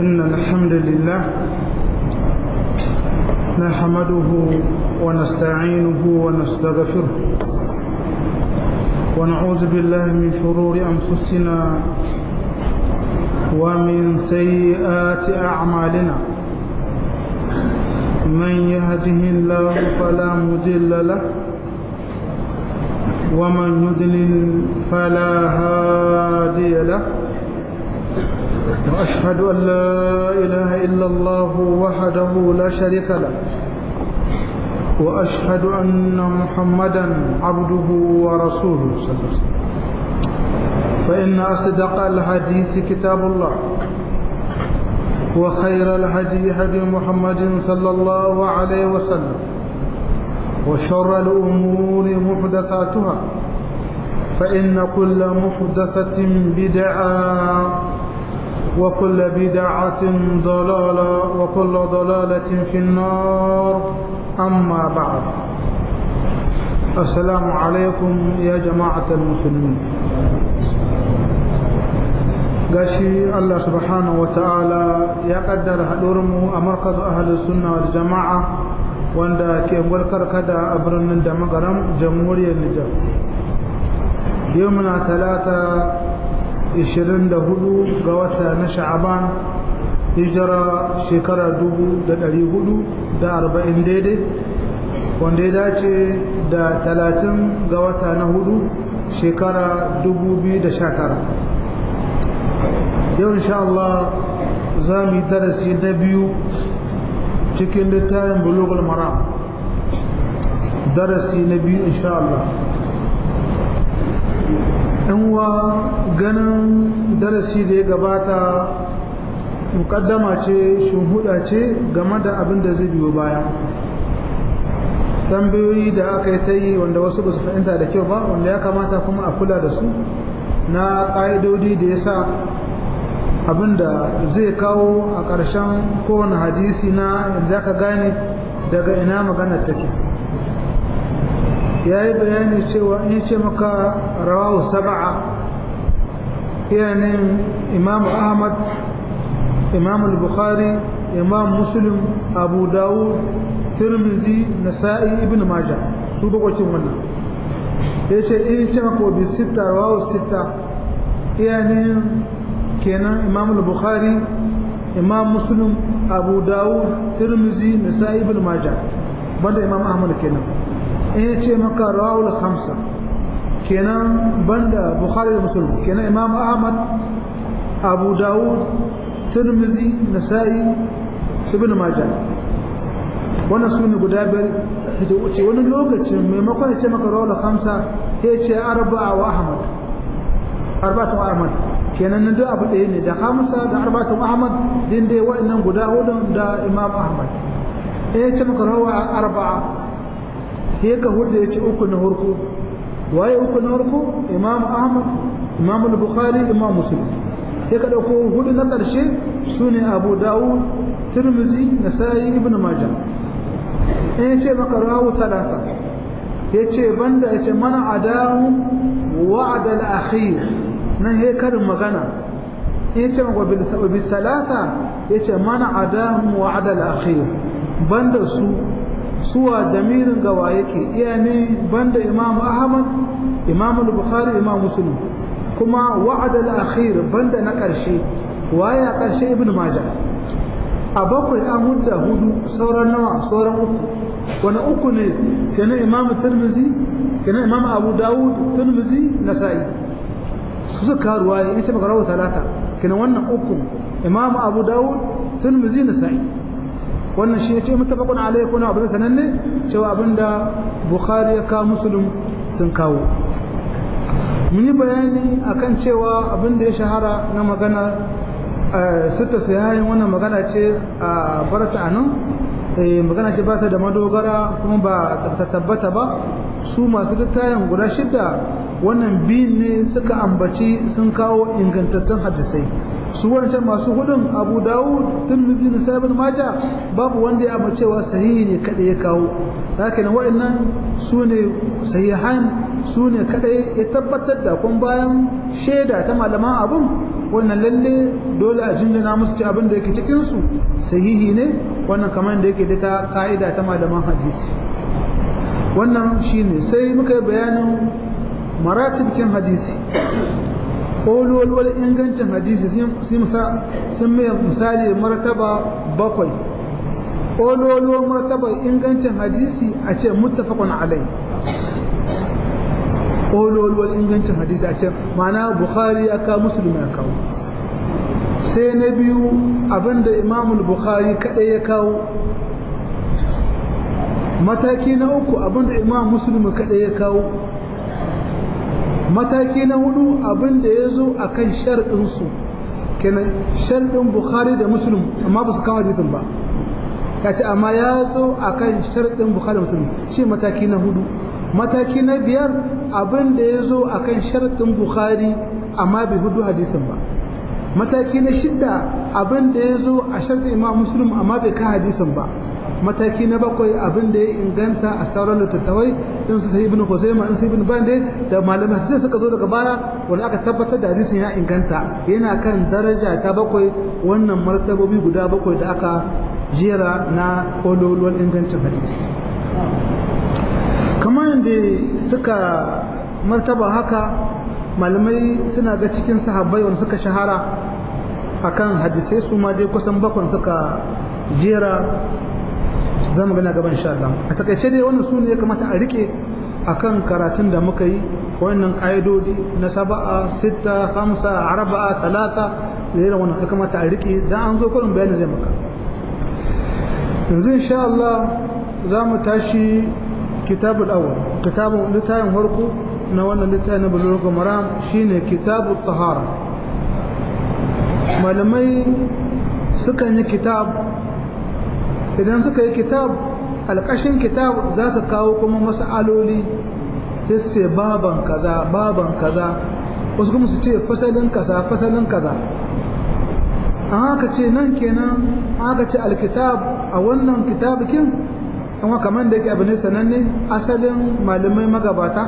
إن الحمد لله نحمده ونستعينه ونستغفره ونعوذ بالله من شرور أنفسنا ومن سيئات أعمالنا من يهده الله فلا مضل له ومن يضلل فلا هادي له وأشهد أن لا إله إلا الله وحده لا شريك له وأشهد أن محمدا عبده ورسوله صلى الله عليه وسلم فإن أصدق الحديث كتاب الله وخير الهدي هدي محمد صلى الله عليه وسلم وشر الأمور محدثاتها فإن كل محدثة بدعة وكل بدعة ضلالة وكل ضلالة في النار أما بعد السلام عليكم يا جماعة المسلمين gashi Allah subhanahu wa ta'ala ya kaddara haɗurinmu a markazu ahalin sunna wal jama'a wanda ke gwalkar kada a birnin da magaram jamhuriyar Nijar yau muna talata 24 ga wata na sha'aban hijira shekara 440 daidai wanda ya dace da 30 ga wata na hudu shekara 2019 yau insha Allah za mu yi darasi na biyu cikin littafin bulugul mara darasi na biyu insha Allah wa ganin darasi da ya gabata mukaddama ce shunhuda ce game da abin da zai biyo baya tambayoyi da aka yi ta yi wanda wasu ba su fahimta da kyau ba wanda ya kamata kuma a kula da su na ƙa'idodi da ya sa abin da zai kawo a ƙarshen kowane hadisi na yanzu aka gane daga ina magana take ya yi bayani cewa in ce maka rawahu saba'a yanin imam ahmad imam al-bukhari imam muslim abu dawud tirmizi nasa'i ibn majah su bakwacin wannan ya ce in ce maka wabi sita rawahu sita yanin kenan imam al-bukhari imam muslim abu dawud tirmizi nasa'i ibn majah banda imam ahmad kenan in ce maka rawul khamsa kenan banda bukhari da muslim kenan imam ahmad abu dawud tirmizi nasa'i ibn majah wannan su ne guda biyar da wuce wani lokacin maimakon ya ce maka rawul khamsa ya ce arba'a wa ahmad arba'atu ahmad kenan nan duk abu ɗaya ne da hamsa da arba'atu ahmad din dai waɗannan guda hudun da imam ahmad ya ce maka rawa arba'a sai ka hudu ya ce uku na harko waye uku na harko imam ahmad imam al-bukhari imam muslim sai ka dauko hudu na karshe sune abu dawud tirmizi nasai ibn majah in ya ce maka rawu talata ya ce banda ya ce mana adahu wa'ada al-akhir nan he karin magana in ya ce maka bil talata ya ce mana adahu wa'ada al-akhir banda su suwa damirin gawa yake iya ne banda imam ahmad imam al-bukhari imam muslim kuma wa'ada al-akhir banda na karshe waye a karshe ibn majah a bakwai an hudda hudu sauran nawa sauran uku wani uku ne kenan imam tirmizi kenan imam abu dawud tirmizi nasa'i su suka ruwaye ita maka rawu talata kenan wannan uku imam abu dawud tirmizi nasa'i wannan shi ce mutafaqun alayhi kuna abin sananne cewa abinda bukhari ya kawo muslim sun kawo mun yi bayani akan cewa abinda ya shahara na magana sita sayayin wannan magana ce a barata anan magana ce ba ta da madogara kuma ba ta tabbata ba su masu littayin guda shida wannan biyun ne suka ambaci sun kawo ingantattun hadisai su wancan masu hudun abu dawud tirmidhi na sabin maja babu wanda ya cewa sahihi ne kada ya kawo haka ne waɗannan su ne sahihan su ne kada ya tabbatar da kun bayan shaida ta malaman abun wannan lalle dole a jinjina musu ci abin da yake cikin su sahihi ne wannan kamar da yake da ta ka'ida ta malaman hadisi wannan shine sai muka yi bayanin maratibkin hadisi ƙololuwar ingancin hadisi sun mai misali martaba bakwai ƙololuwar martaba ingancin hadisi a ce muttafaqun alai ƙololuwar ingancin hadisi a ce ma'ana bukhari ya kawo musulmi ya kawo sai na biyu abinda imamul bukhari kaɗai ya kawo mataki na uku abinda imam musulmi kaɗai ya kawo mataki na hudu abinda ya zo a kan sharɗinsu kenan sharɗin bukhari da muslim amma ba su kawo hadisin ba ya ce amma ya zo a kan sharɗin bukhari da muslim shi mataki na hudu mataki na biyar abinda ya zo a kan sharɗin bukhari amma bai hudu hadisin ba mataki na shidda abinda ya zo a sharɗin imam muslim amma bai ka hadisin ba mataki na bakwai abin da ya inganta a sauran littattafai din su sai ibn Khuzaimah din su ibn Bande da malamai sai suka zo daga baya wanda aka tabbatar da hadisin ya inganta yana kan daraja ta bakwai wannan martabobi guda bakwai da aka jera na kololuwan ingancin hadisi kamar yadda suka martaba haka malamai suna ga cikin sahabbai wanda suka shahara akan hadisai su ma dai kusan bakwai suka jera za mu gana gaban sha Allah a takaice dai wannan su ne ya kamata a rike akan karatun da muka yi wannan ƙa'idodi na saba'a sita hamsa arba'a talata da irin wannan ya kamata a rike dan an zo kurin bayanin zai maka yanzu insha Allah za mu tashi kitabul awwal kitabun littafin farko na wannan littafin na bulugh maram shine kitabut tahara malamai sukan yi kitab idan suka yi kitab alƙashin kitab za su kawo kuma mas'aloli sai su ce baban kaza baban kaza wasu kuma su ce fasalin kaza fasalin kaza an haka ce nan kenan haka ce alkitab a wannan kitabikin amma kamar da yake abu ne sananne asalin malamai magabata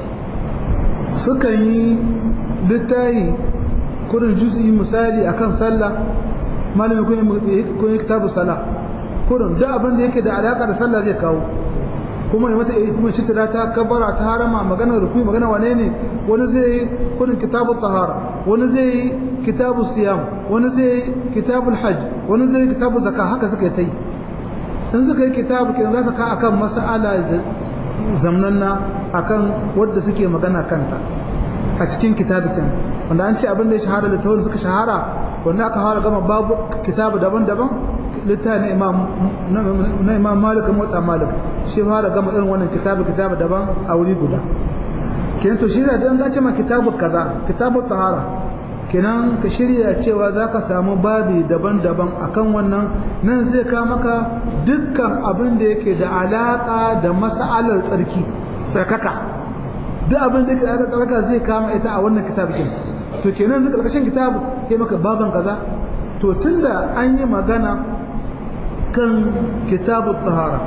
sukan yi littahi kurin juz'i misali akan sallah malamin kun yi kitabu salah kurin duk abin da yake da alaka da sallah zai kawo kuma mata kuma shi ta kabara ta harama magana rukui magana wane ne wani zai yi kurin kitabu tahara wani zai yi kitabu siyam wani zai yi kitabu hajj wani zai yi kitabu zakka haka suka yi ta yi in suka yi kitabu kin za su ka akan mas'ala zamnanna akan wadda suke magana kanta a cikin kitabikin wanda an ce abin da ya shahara da tawon suka shahara wanda aka fara gama babu kitabu daban-daban littafi na imam malik motsa malik shi fara gama irin wannan kitabu kitabu daban a wuri guda kenan to shi da dan zace ma kitabu kaza kitabu tahara kenan ka shirya cewa za ka samu babi daban-daban akan wannan nan zai ka maka dukkan abin da yake da alaka da mas'alar tsarki tsarkaka duk abin da yake da tsarkaka zai kama ita a wannan kitabu to kenan zai karkashin kitabu ya maka baban kaza to tunda an yi magana kan kitabu tsahara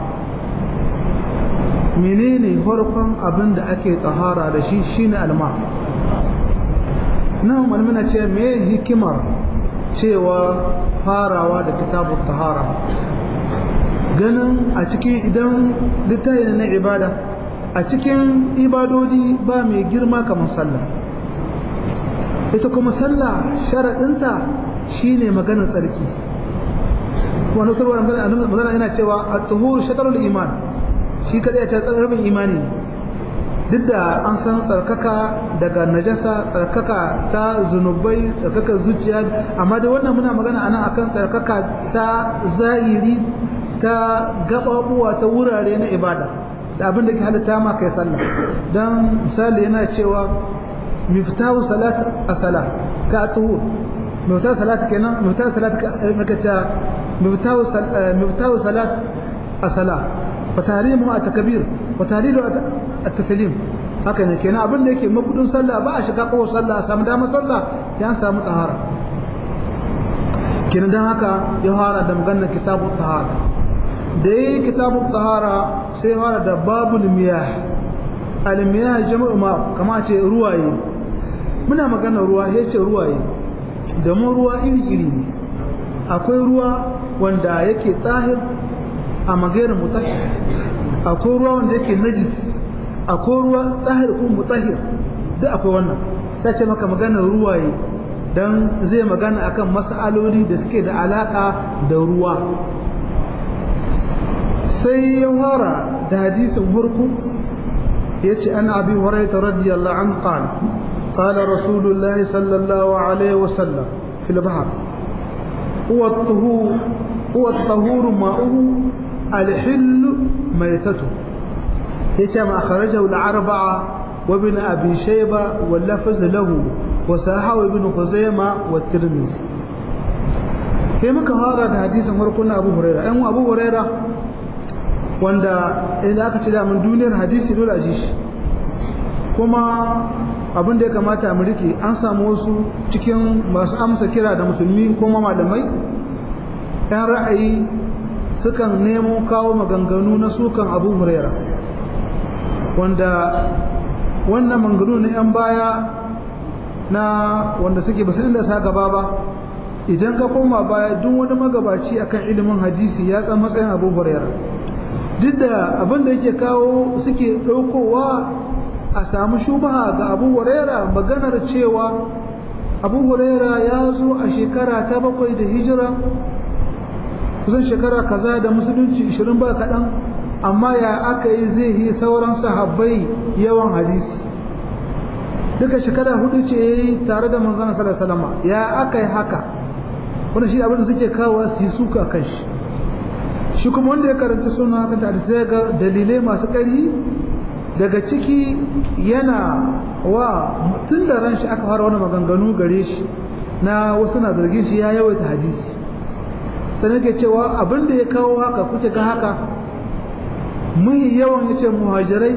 menene farkon abin da ake tsahara da shi shine alma nan malmina ce me hikimar cewa farawa da kitabu tsahara ganin a cikin idan littafi na ibada a cikin ibadodi ba mai girma kamar sallah ita kuma sallah sharaɗinta shine maganar tsarki wani sarwa magana yana cewa a tsohuwar shatarul iman shi kadai ta tsarabin imani duk da an san tsarkaka daga najasa tsarkaka ta zunubai tsarkaka zuciya amma da wannan muna magana anan akan tsarkaka ta zahiri ta gababuwa ta wurare na ibada da abin da ke halitta ma kai sallah dan misali yana cewa miftahu salat as-salah ka tuhur miftahu salat kenan miftahu salat ka ta miftahu miftahu salat as-salah wa tahrimu at-takbir wa tahlilu at-taslim haka ne kenan abin da yake mabudin sallah ba a shiga kowa sallah a samu damar sallah ya samu tahara kenan dan haka ya fara da maganar kitabu tahara da yi kitabu tahara sai fara da babul miyah al-miyah jama'u ma kama ce ruwaye muna magana ruwa ya ce ruwaye domin ruwa iri-iri ne akwai ruwa wanda yake tsahir a magairin mutahir akwai ruwa wanda yake najis akwai ruwa tsahir kuma mutahir duk akwai wannan ta ce maka maganar ruwaye don zai magana akan mas'aloli da suke da alaka da ruwa sai ya fara da hadisin hurku ya ce an abi huraita radiyallahu an qala قال رسول الله صلى الله عليه وسلم في البحر هو الطهور هو الطهور ماؤه الحل ميتته يتم أخرجه الأربعة وابن أبي شيبة واللفظ له وساحه ابن خزيمة والترمذي كما كهذا حديث مرقنا أبو هريرة أم أبو هريرة wanda idan aka ce da mun duniyar hadisi dole a ji shi kuma abin da ya kamata mu rike an samu wasu cikin masu amsa kira da musulmi kuma malamai yan ra'ayi sukan nemo kawo maganganu na sukan abu huraira wanda wannan maganganu na yan baya na wanda suke basu inda sa gaba ba idan ka koma baya duk wani magabaci akan ilimin hadisi ya san matsayin abu huraira duk da abin da yake kawo suke ɗaukowa a samu shubaha ga abu huraira maganar cewa abu huraira ya zo a shekara ta bakwai da hijira kusan shekara kaza da musulunci 20 ba kaɗan amma ya aka yi zai yi sauran sahabbai yawan hadisi duka shekara hudu ce ya yi tare da manzana salama ya aka yi haka wanda shi abin da suke kawo su yi suka kan shi shi kuma wanda ya karanta suna kan da sai ga dalilai masu ƙari daga ciki yana wa tun da ran shi aka fara wani maganganu gare shi na wasu na zargin shi ya yawaita hadisi sai nake cewa abin da ya kawo haka kuke ga haka mai yawan yace muhajirai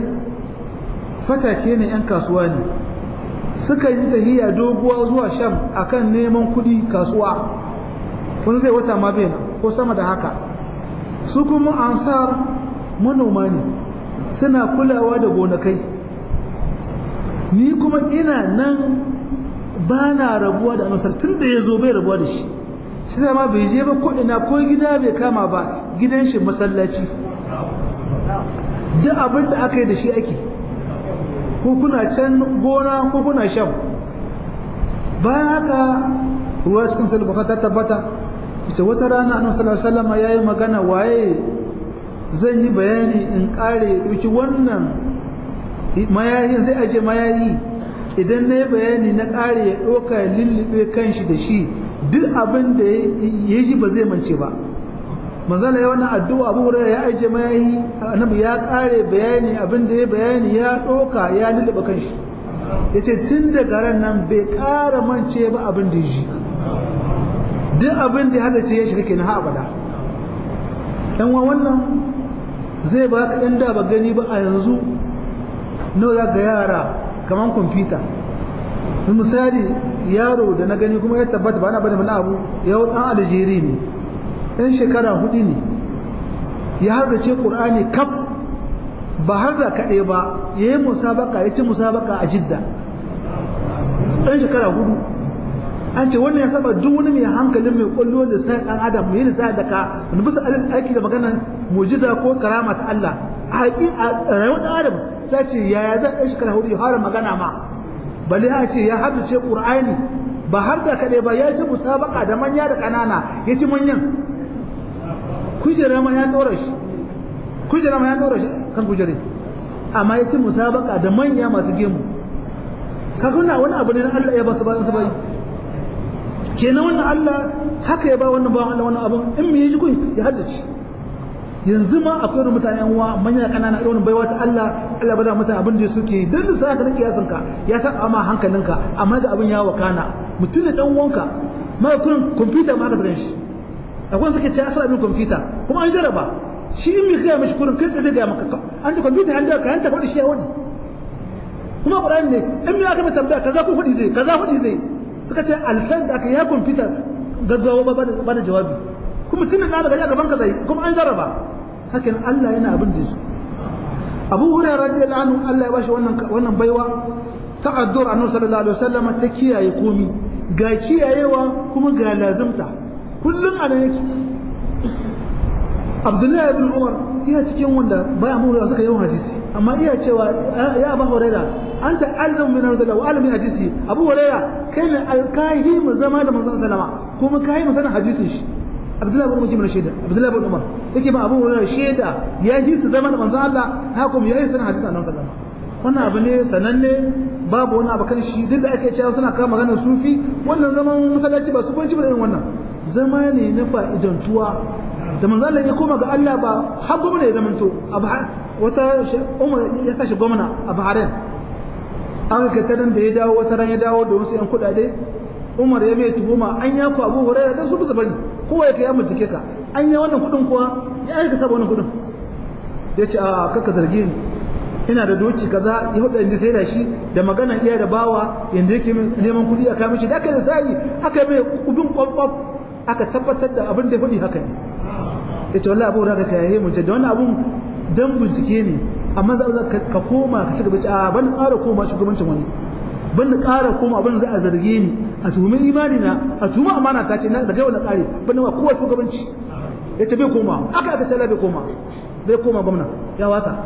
fatake ne yan kasuwa ne suka yi tahiya doguwa zuwa sham akan neman kuɗi kasuwa wani zai wata ma bai ko sama da haka su kuma ansar manoma ne suna kulawa da gonakai ni kuma ina nan ba na rabuwa da anusar tun da ya zo bai rabuwa da shi shi ma bai je ba ko ina ko gida bai kama ba gidan shi masallaci duk abin da aka yi da shi ake ko kuna can gona ko kuna shan bayan haka ruwa cikin salbaka ta tabbata ita wata rana annabi sallallahu alaihi wasallam yayi magana waye zan yi bayani in kare dauki wannan mayayin zai aje mayayi idan na yi bayani na kare ya doka ya lullube kanshi da shi duk abin da ya ji ba zai mance ba manzala ya wannan addu'a abu hurairah ya aje mayayi annabi ya kare bayani abin da ya bayani ya doka ya lullube kanshi yace tun daga ran nan bai kara mance ba abin da ya ji duk abin da hada ce ya shiga kenan ha abada dan wa wannan zai ba ka dan da ba gani ba a yanzu nawa za ga yara kaman kwamfuta misali yaro da na gani kuma ya tabbata ba na bane mana abu yau dan aljeri ne ɗan shekara hudu ne ya har da ce qur'ani kaf ba har da kaɗai ba ya yi musabaka ya ci musabaka a jidda ɗan shekara hudu an ce wannan ya saba duk wani mai hankalin mai kwallo da sai dan adam mai lissa da ka wani bisa alal aiki da magana mujiza ko karama ta Allah a haƙi a rayuwar dan adam ta ce yaya za a shekara hudu ya fara magana ma bale a ce ya haddace qur'ani ba har da kaɗai ba ya ci musabaka da manya da ƙanana ya ci manyan kujera ma ya ɗora shi kujera ma ya ɗora shi kan kujere amma ya ci musabaka da manya masu gemu kaga wannan wani abu ne na Allah ya ba su ba su bai kenan wannan Allah haka ya ba wannan ba Allah wannan abun in me yaji kun ya haddace yanzu ma akwai wani mutane yan uwa manya kanana irin baiwa ta Allah Allah bada mutane abin da suke dan da sai ka rike yasin ka ya san amma hankalinka amma da abin ya wakana mutum dan uwanka ma kun computer ma ka tare shi akwai suke ce asala bin computer kuma an jaraba shi in me kai mishi kurin kai tsaye ga maka an ta computer an da ka an ta faɗi shi ya wani kuma Qur'ani ne in me aka mai tambaya kaza ko faɗi zai kaza faɗi zai suka ce alfan da aka ya kwamfuta gaggawa ba da jawabi kuma tunan na daga gaban ka zai kuma an jaraba hakan Allah yana abin da su Abu Hurairah radiyallahu anhu Allah ya bashi wannan wannan baiwa ta addu'ar Annabi sallallahu alaihi wasallam ta kiyaye komi ga kiyayewa kuma ga lazimta kullum a nan yake abdullahi ibn umar iya cikin wanda baya mu suka yi hadisi amma iya cewa ya abu huraira an ta alim min rasulullah wa alim hadisi abu huraira kai ne alkahi mu zama da manzon sallama kuma kai mu sanin hadisin shi abdullahi ibn mujib shaida abdullahi ibn umar yake ba abu huraira shaida ya yi su zama da manzon Allah haka kuma ya yi sanin hadisin annabi sallama wannan abu ne sananne babu wani abu kan shi duk da ake cewa suna kama maganar sufi wannan zaman masallaci ba su banci ba irin wannan zama ne na fa'idantuwa da manzo Allah ya koma ga Allah ba har gwamna ya zamanto wata Umar ya tashi gwamna a Bahrain aka kai tarin da ya dawo wata ran ya dawo da wasu yan kudade Umar ya mai tuhuma an ya ku Abu Hurairah dan su bisa bane kowa ya kai amma jike ka an ya wannan kudin kuwa ya aika saba wannan kudin ya ce a kaka zargi ni ina da doki kaza ya hudu inda sai da shi da magana iya da bawa yanda yake neman kudi a kamishi da aka da sai aka mai kubin kwakwaf aka tabbatar da abin da ya faɗi haka ne ya ce wallahi abu da ka yaye mu da wannan abun dan bincike ne amma za ka koma ka cigaba a ban ƙara koma shugabancin wani ban da ƙara koma abin za a zarge ni a tuhumi imani na a tuhumi amana ta ce na daga wani ƙare ban wa kowa shugabanci ya ce bai koma aka aka ce bai koma bai koma gwamna ya wasa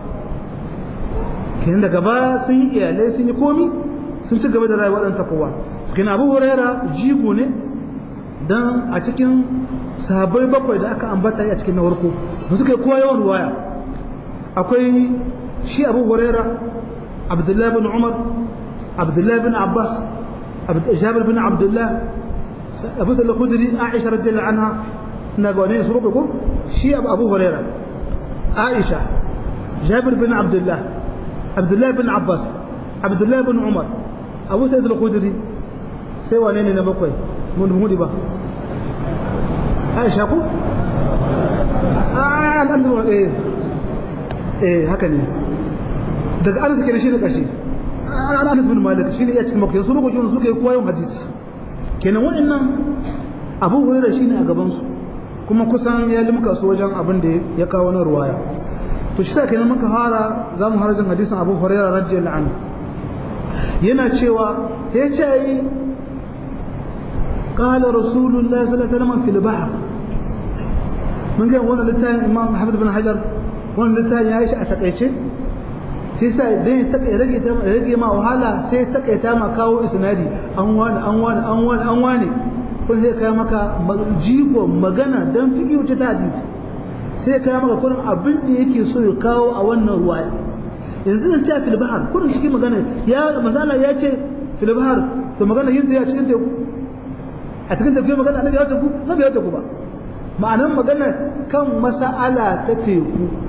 kenan daga baya sun yi iyalai sun yi komi sun ci gaba da rayuwar ɗan takowa kenan abu huraira jigo ne dan a cikin sahabbai bakwai da aka ambata a cikin na warko ba suka yi kowa yawan ruwaya akwai shi abu huraira abdullahi bin umar abdullahi bin abbas jabir bin abdullah abu sallar khudri aisha radiyallahu anha na ga wani su bakwai ko shi abu huraira aisha jabir bin abdullah abdullahi bin abbas abdullahi bin umar abu sa'id al-khudri sai wane ne na bakwai mun hudu ba aisha ku a an zuwa eh eh haka ne daga anas kenan shi ne kashi an anas bin malik shi ne ya cikin makkah su ba gojin su kai koyon hadisi kenan wa'annan abu hurairah shine a gaban su kuma kusan ya limka su wajen abin da ya kawo na ruwaya to shi kenan muka fara za mu harajin hadisin abu hurairah radiyallahu anhu yana cewa ya ce yi قال رسول الله صلى الله عليه وسلم في البحر من قال وانا لتاني امام محمد بن حجر وانا لتاني عايش اتقيتش sai sa idan ya rage ta rage ma wahala sai ta kaita ma kawo isnadi an wani an wani an wani an wani kun sai kai maka jigo magana dan fiqhu ta hadisi sai kai maka kurin abin da yake so ya kawo a wannan ruwaya yanzu nan ta fil bahar kurin cikin magana ya masala ya ce fil bahar to magana yin ya cikin teku a cikin tafiya magana annabi ya tafi annabi ya tafi ba ma'anar magana kan mas'ala ta teku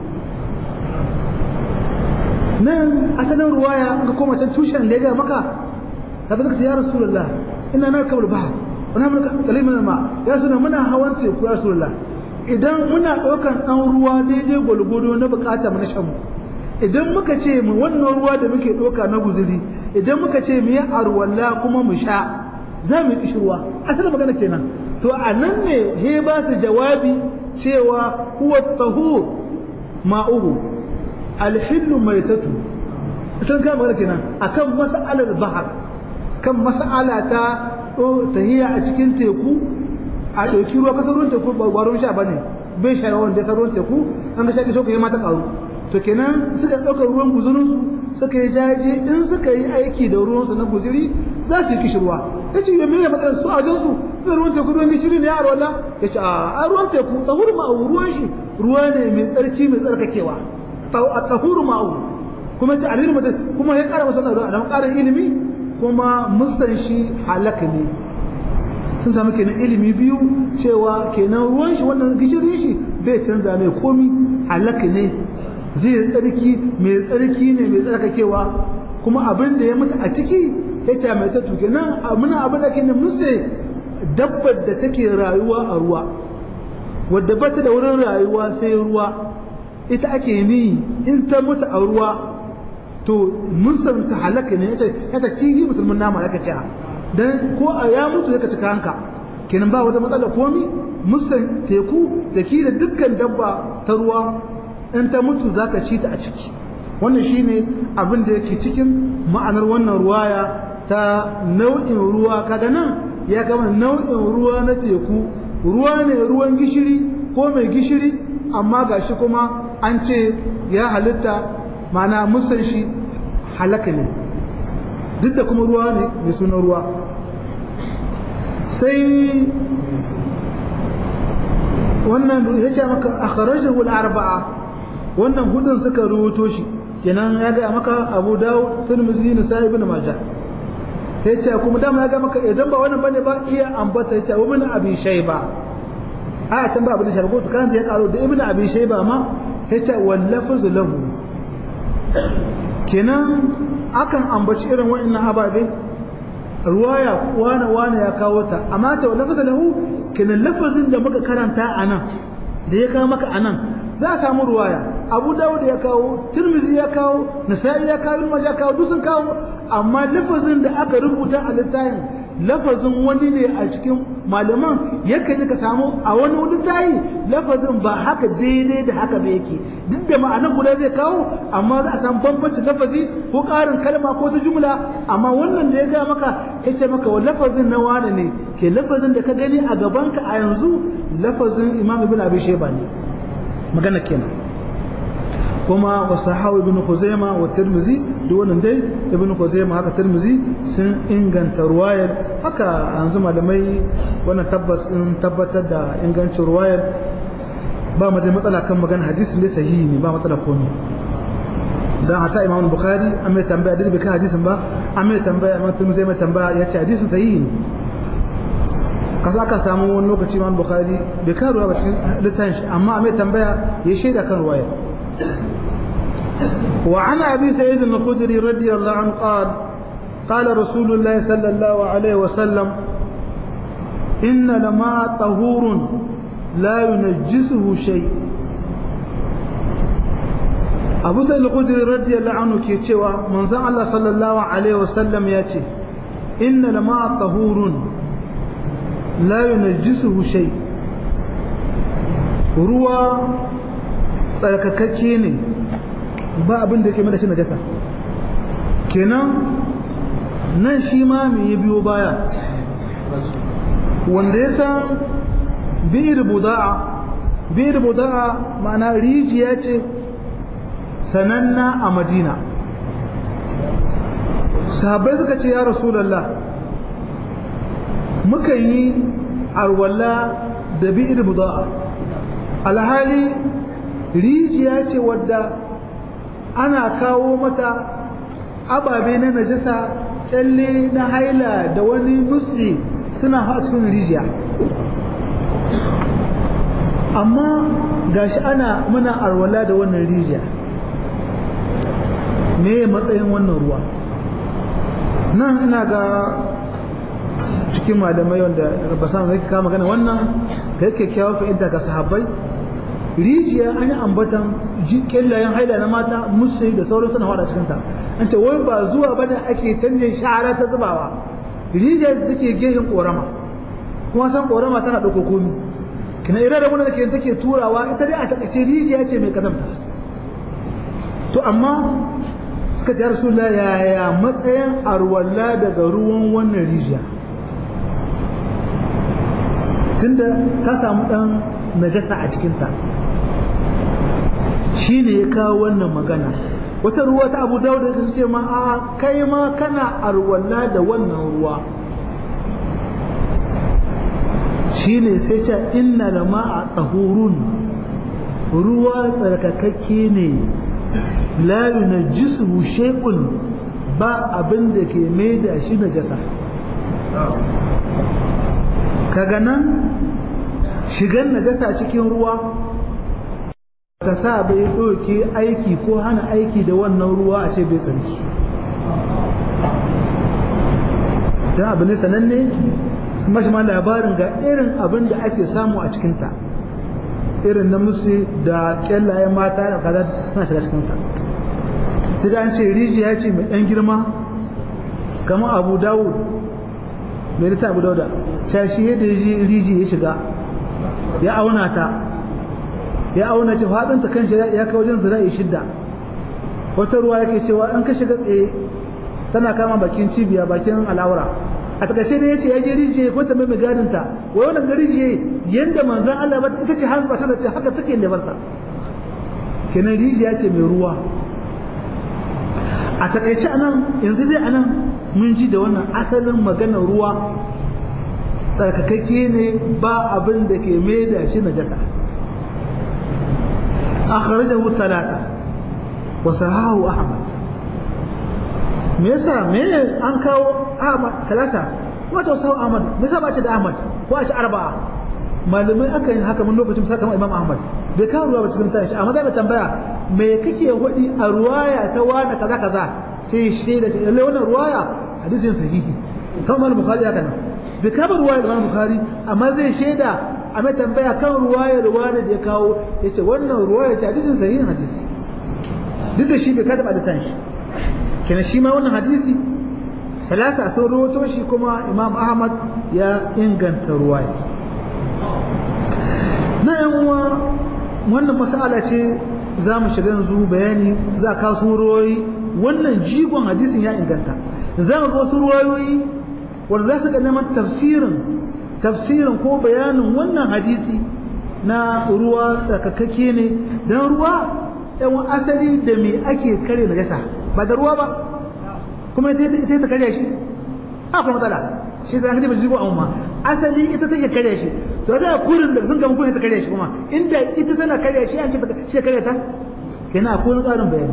nan asalin ruwaya ga koma can tushen da ya ga maka sabi zaka ce ya rasulullah ina na kabul bahar wani mun kalimin ma ya suna muna hawan teku ya rasulullah idan muna ɗaukan ɗan ruwa daidai gwalgwado na bukata na shan mu idan muka ce mu wannan ruwa da muke ɗauka na guzuri idan muka ce mu yi arwalla kuma mu sha za mu yi kishirwa asalin magana kenan to a nan ne he ba su jawabi cewa huwa tahur ma'uhu alhillu maitatu asalin kan magana kenan akan mas'alar bahar kan mas'ala ta tahiya a cikin teku a ɗauki ruwa kasar ruwan teku ba ruwan sha bane bai sha ruwan da ruwan teku an ga shaƙi shauka ya mata ƙaru to kenan suka ɗauka ruwan guzurinsu suka yi jaje in suka yi aiki da ruwansu na guziri za su yi kishirwa ya ce yamin ya matsalar su a jinsu zai ruwan teku ruwan gishiri ne a rola ya ce a ruwan teku tsahuru ma'au ruwan shi ruwa ne mai tsarki mai tsarkakewa a tsahuru ma'au kuma ce alilu mutum kuma ya ƙara masa ruwa da ƙarin ilimi kuma musan shi halaka ne sun samu kenan ilimi biyu cewa kenan ruwan shi wannan gishirin shi bai canza mai komi halaka ne zai tsarki mai tsarki ne mai tsarkakewa kuma abin da ya mutu a ciki ya ce mai ta tuke nan muna abin da ke ne musu dabbar da take rayuwa a ruwa wadda ba ta da wurin rayuwa sai ruwa ita ake ni in ta mutu a ruwa to musulun ta halaka ne ya ta kihi musulmin nama ya ce dan ko a ya mutu ya ka cika hanka kenan ba wata matsala komi musulun teku da ki da dukkan dabba ta ruwa in ta mutu za ka ci ta a ciki wannan shine abin da yake cikin ma'anar wannan ruwaya ta nau'in ruwa kaga nan ya kama nau'in ruwa na teku ruwa ne ruwan gishiri ko mai gishiri amma gashi kuma an ce ya halitta mana musan shi halaka ne duk da kuma ruwa ne mai sunan ruwa sai wannan ya ce maka akhrajahu al-arba'a wannan hudun suka rubuto shi kenan ya ga maka Abu Dawud Tirmidhi Nasa'i ibn Majah sai ce kuma dama ya ga maka idan ba wannan bane ba iya ambata ya ce wa ibn Abi Shayba a can ba Abu Shayba ko kan ya karo da ibn Abi Shayba ma ya ce wal lafz lahu kenan akan ambaci irin waɗannan ababe ruwaya wane wane ya kawo ta amma ta lafz lahu kenan lafazin da muka karanta anan da ya kawo maka anan za a samu ruwaya abu dawud ya kawo tirmizi ya kawo nasa'i ya kawo ibn ya kawo duk sun kawo amma lafazin da aka rubuta a littafin lafazin wani ne a cikin malaman yakan ka samu a wani littafi lafazin ba haka daidai da haka ba yake duk da ma'anar guda zai kawo amma za a samu bambancin lafazi ko ƙarin kalma ko ta jumla amma wannan da ya ga maka ya ce maka wa lafazin na wane ne ke lafazin da ka gani a gabanka a yanzu lafazin imam ibn abi shayba ne magana kenan kuma wa sahawu ibn khuzaima wa tirmizi duk wannan dai ibn khuzaima haka tirmizi sun inganta ruwayar haka yanzu malamai wannan tabbas in tabbatar da ingancin ruwayar ba mu da matsala kan magana hadisi ne sahihi ne ba matsala komai dan hata imam bukhari an mai tambaya da bai kan hadisin ba an mai tambaya imam tirmizi mai tambaya ya ce hadisin sahihi ne kasa aka samu wani lokaci imam bukhari bai kan ruwa ba cikin littafin shi amma mai tambaya ya shaida kan ruwaya وعن أبي سعيد الخدري رضي الله عنه قال قال رسول الله صلى الله عليه وسلم إن لما طهور لا ينجسه شيء أبو سعيد الخدري رضي الله عنه كي تشوى من الله صلى الله عليه وسلم ياتي إن لما طهور لا ينجسه شيء ruwa tsarkakakke ne ba abin da ke mada shi najasa kenan nan shi ma me ya biyo baya wanda ya san bi'ir buda'a bi'ir buda'a ma'ana rijiya ce sananna a madina sahabbai suka ce ya rasulallah muka yi arwala da bi'ir buda'a alhali rijiya ce wadda ana kawo mata ababe na najasa kyalle na haila da wani musli suna a cikin rijiya amma gashi ana muna arwala da wannan rijiya me matsayin wannan ruwa nan ina ga cikin malamai wanda ba sa zai kama magana wannan ka yake kyawun fahimta ga sahabbai rijiya an yi ambatan kyallayen haila na mata musu da sauran suna hada cikinta an ce wai ba zuwa bane ake canje shara ta zubawa rijiya da take gehen korama kuma san korama tana ɗauko komi kina ira da wanda take take turawa ita dai a takaice rijiya ce mai kazanta to amma suka ce rasulullah yaya matsayin arwalla daga ruwan wannan rijiya tunda ta samu dan najasa a cikinta shi ne ya kawo wannan magana wata ruwa ta abu dawud da ce ma a kai ma kana arwalla da wannan ruwa shi ne sai ce inna da ma a tsahurun ruwa tsarkakakke ne la yunajjisuhu shay'un ba abin da ke mai da shi najasa kaga nan shigan najasa cikin ruwa ka sa bai ɗauke aiki ko hana aiki da wannan ruwa a ce bai tsarki don abu ne sananne mashi ma labarin ga irin abin da ake samu a cikinta irin na musu da kyallaye mata da kaza suna shiga cikinta ta an ce rijiya ce mai ɗan girma kama abu dawud mai ta abu dauda cashi yadda rijiya ya shiga ya auna ta ya auna ce faɗinta kan shi ya kai wajen zira'i shidda wata ruwa yake cewa in ka shiga tsaye tana kama bakin cibiya bakin al'aura a takaice ne yace ya je rijiye ko ta mai gadin ta wai wannan rijiye yanda manzon Allah ba ita ce har ba ta haka take ne barta kenan rijiya ce mai ruwa a takaice anan yanzu dai anan mun ji da wannan asalin maganar ruwa tsarkakakke ne ba abin da ke mai da shi najasa akhrajahu thalatha wa sahahu ahmad me yasa me an kawo ahmad talata wato sahu ahmad me yasa ba ce da ahmad ko a ci arba'a malamai aka yi haka mun lokacin sa kamar imam ahmad bai kawo ruwa ba cikin tashi amma zai tambaya me kake hudi a ruwaya ta wani kaza kaza sai shi da ce lalle wannan ruwaya hadisin sahihi kamar bukhari haka nan bai kama ruwaya da bukhari amma zai shaida a mai tambaya kan ruwaya da wani da ya kawo yace wannan ruwaya ta hadisin sahihin hadisi duk da shi bai kada da tanshi kenan shi ma wannan hadisi salasa sun rawato shi kuma imam ahmad ya inganta ruwaya na yan uwa wannan mas'ala ce za mu shiga yanzu bayani za ka su ruwayoyi wannan jigon hadisin ya inganta za mu ga wasu ruwayoyi wanda za su ga neman tafsirin tafsirin ko bayanin wannan hadisi na ruwa tsarkakakke ne don ruwa yan asali da me ake kare najasa ba da ruwa ba kuma ita ta karya shi akwai matsala shi zai hadi ba jigo amma asali ita take karya shi to da kurin da sun gama kurin ta karya shi kuma inda ita tana karya shi an ce shi karya ta kenan akwai wani ƙarin bayani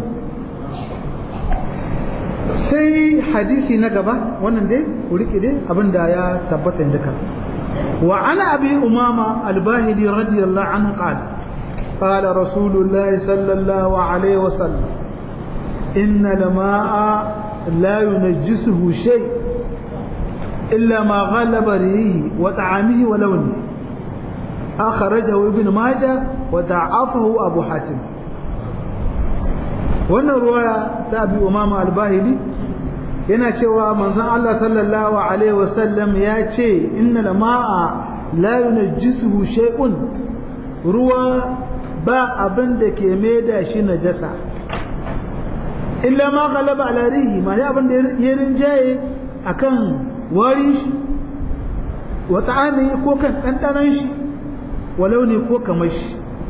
sai hadisi na gaba wannan dai ku rike dai abinda ya tabbata duka wa ana abi umama al-bahili radiyallahu anhu qala قال رسول الله صلى الله عليه وسلم إن الماء لا ينجسه شيء إلا ما غلب ريه وطعامه ولونه أخرجه ابن ماجه وضعفه أبو حاتم wannan ruwaya ta abi umama albahili yana cewa manzon Allah sallallahu alaihi wasallam ya ce inna ma'a la yunajjisuhu shay'un ruwa ba abin da ke maida shi najasa illa ma galaba ala rihi ma ya abin da ya rinjaye akan warin shi wa ta'ami ko kan ɗanɗanon shi wa launi ko kamar shi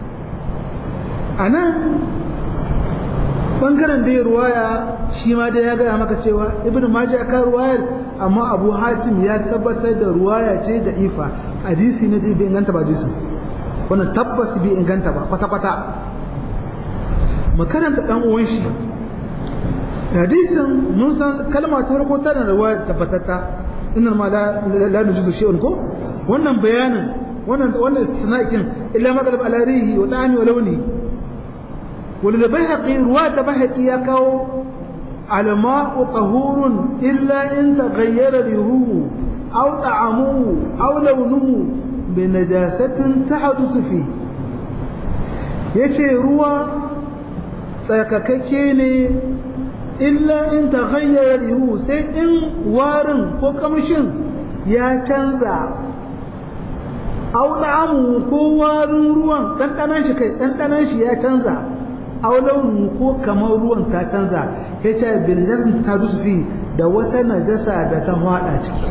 a nan ɓangaren da ya ruwaya shi ma dai ya gaya maka cewa ibn majah ka ruwayar amma abu hatim ya tabbatar da ruwaya ce da ifa hadisi ne da bai inganta ba hadisin wannan tabbas bai inganta ba kwata-kwata makaranta ɗan uwan shi hadisin mun san kalma ta farko tana da wa tabbatatta inna ma la la nujudu shay'un ko wannan bayanin wannan wannan istinaqin illa ma qalb ala rihi wa ta'ami wa lawni wal bayhaqi ruwata bayhaqi ya kawo الماء طهور إلا إن تغير ريحه أو طعمه أو لونه بنجاسة تحدث فيه يشي روى tsarkakakke ne illa in ta hanyar yiwu sai in warin ko kamshin ya canza aulamu ko warin ruwan ɗanɗanan shi kai ɗanɗanan shi ya canza aulaunu ko kamar ruwan ta canza ya ce biljasin ta fi da wata najasa da ta hwada ciki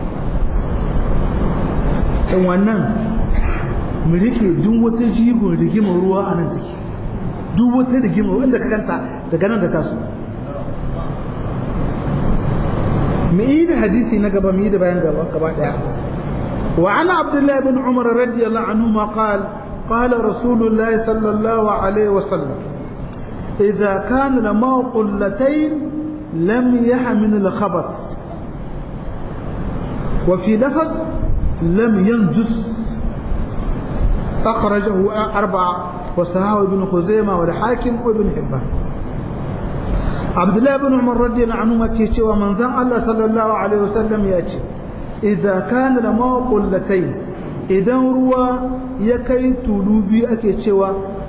in wannan mu rike duk wata jigon rigimar ruwa a nan take duk wata rigima wanda ka kanta daga nan da taso mu yi da hadisi na gaba mu yi da bayan gaba gaba daya wa ana abdullahi bin umar radiyallahu anhu ma qal قال رسول الله صلى الله عليه وسلم إذا كان الماء قلتين لم يحمل الخبث وفي لفظ لم ينجس أخرجه أربعة وصححه ابن خزيمة والحاكم وابن حبان عبد الله بن عمر رضي الله عنهما كيشي ومن زن الله صلى الله عليه وسلم يأتي إذا كان الماء قلتين إذا روى يكي تلوبي أكي تشوى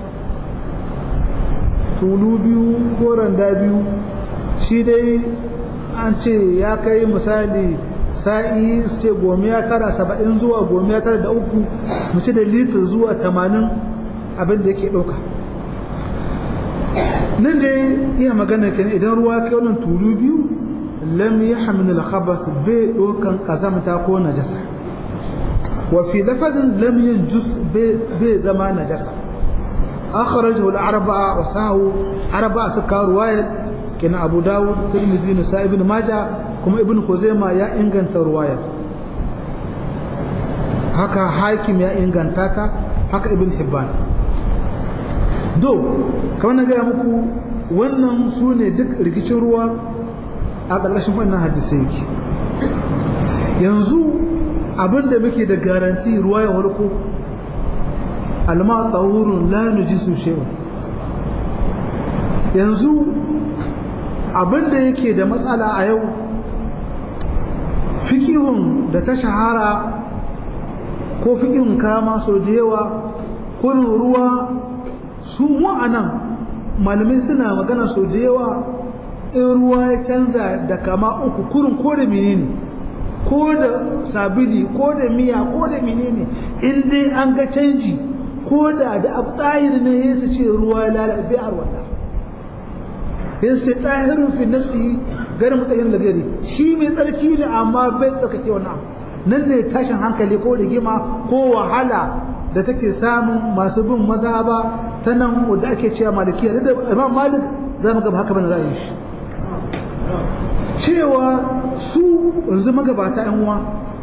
تلوبي كورن دابيو shi dai an ce ya kai misali sa'i su ce gomiya tara saba'in zuwa gomiya tara da uku mu ci da litir zuwa tamanin abin da yake ɗauka nan dai iya magana kenan idan ruwa kai wannan tulu biyu lam yahmil al-khabath bai dokan kazamta ko najasa wa fi lafazin lam yanjus bai zama najasa akhrajahu al-arba'a wa sahu arba'a suka ruwaya kina Abu Dawud Tirmidhi Nasa'i ibn Majah kuma Ibn Khuzaimah ya inganta ruwaya haka Hakim ya inganta ta haka Ibn Hibban do kamar na gaya muku wannan su ne duk rikicin ruwa a ƙarƙashin wannan hadisai yake yanzu abinda muke da garanti ruwa ya warko alma tsawurun la nujisu shewa yanzu abinda yake da matsala a yau fikihun da ta shahara ko fikihun kama so da yawa kurin ruwa su wa'anan malamai suna magana so da yawa in ruwa ya canza da kama uku kurin ko da menene ko da sabili ko da miya ko da menene in dai an ga canji ko da da abtayir ne ya su ce ruwa ya lalace a wanda ya ce tahirun fi nafsi garin mutayin da gari shi mai tsarki ne amma bai tsarkake wannan nan ne tashin hankali ko rigima ko wahala da take samun masu bin maza ba ta nan da ake cewa malikiya da imam malik za mu gaba haka bane ra'ayin shi cewa su yanzu magabata yan uwa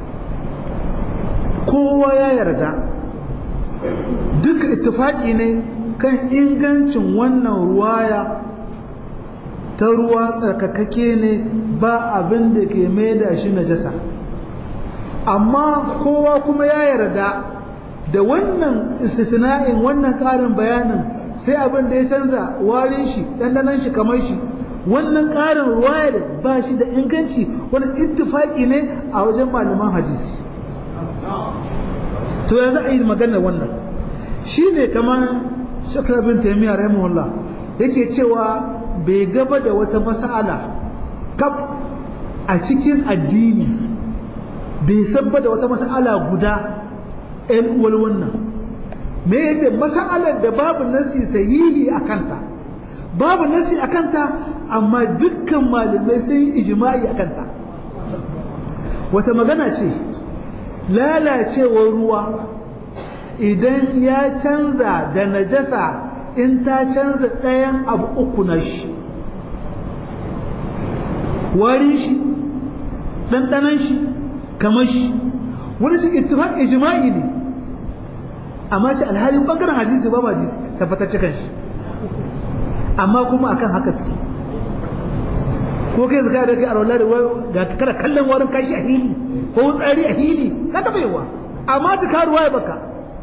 kowa ya yarda duk ittifaki ne kan ingancin wannan ruwaya ta ruwa tsarkakake ne ba abin da ke maida shi najasa amma kowa kuma ya yarda da wannan istisna'in wannan ƙarin bayanin sai abin da ya canza warin shi dandanan shi kamar shi wannan ƙarin ruwaya da ba shi da inganci wani ittifaki ne a wajen malaman hadisi to yanzu a yi maganar wannan shi ne kamar shakar bin taimiyya rahimahullah yake cewa bai gaba da wata mas'ala kaf a cikin addini bai sabba da wata mas'ala guda ‘yan uwar wannan me ya ce masa'alar da babu nasi sahihi a kanta babu nasi a kanta amma dukkan malamai sun yi ijima'i a kanta wata magana ce lalacewar ruwa idan ya canza da najasa in ta canza ɗayan abu uku na shi warin shi ɗanɗanan shi kamar shi wani shi ittifaq ijma'i ne amma ce alhali bangaren hadisi ba ba tabbatacce kan shi amma kuma akan haka suke ko kai zaka da kai a rawar da ga kada kallon warin kashi a hili ko tsari a hili ka taba yawa amma ta karuwa ya baka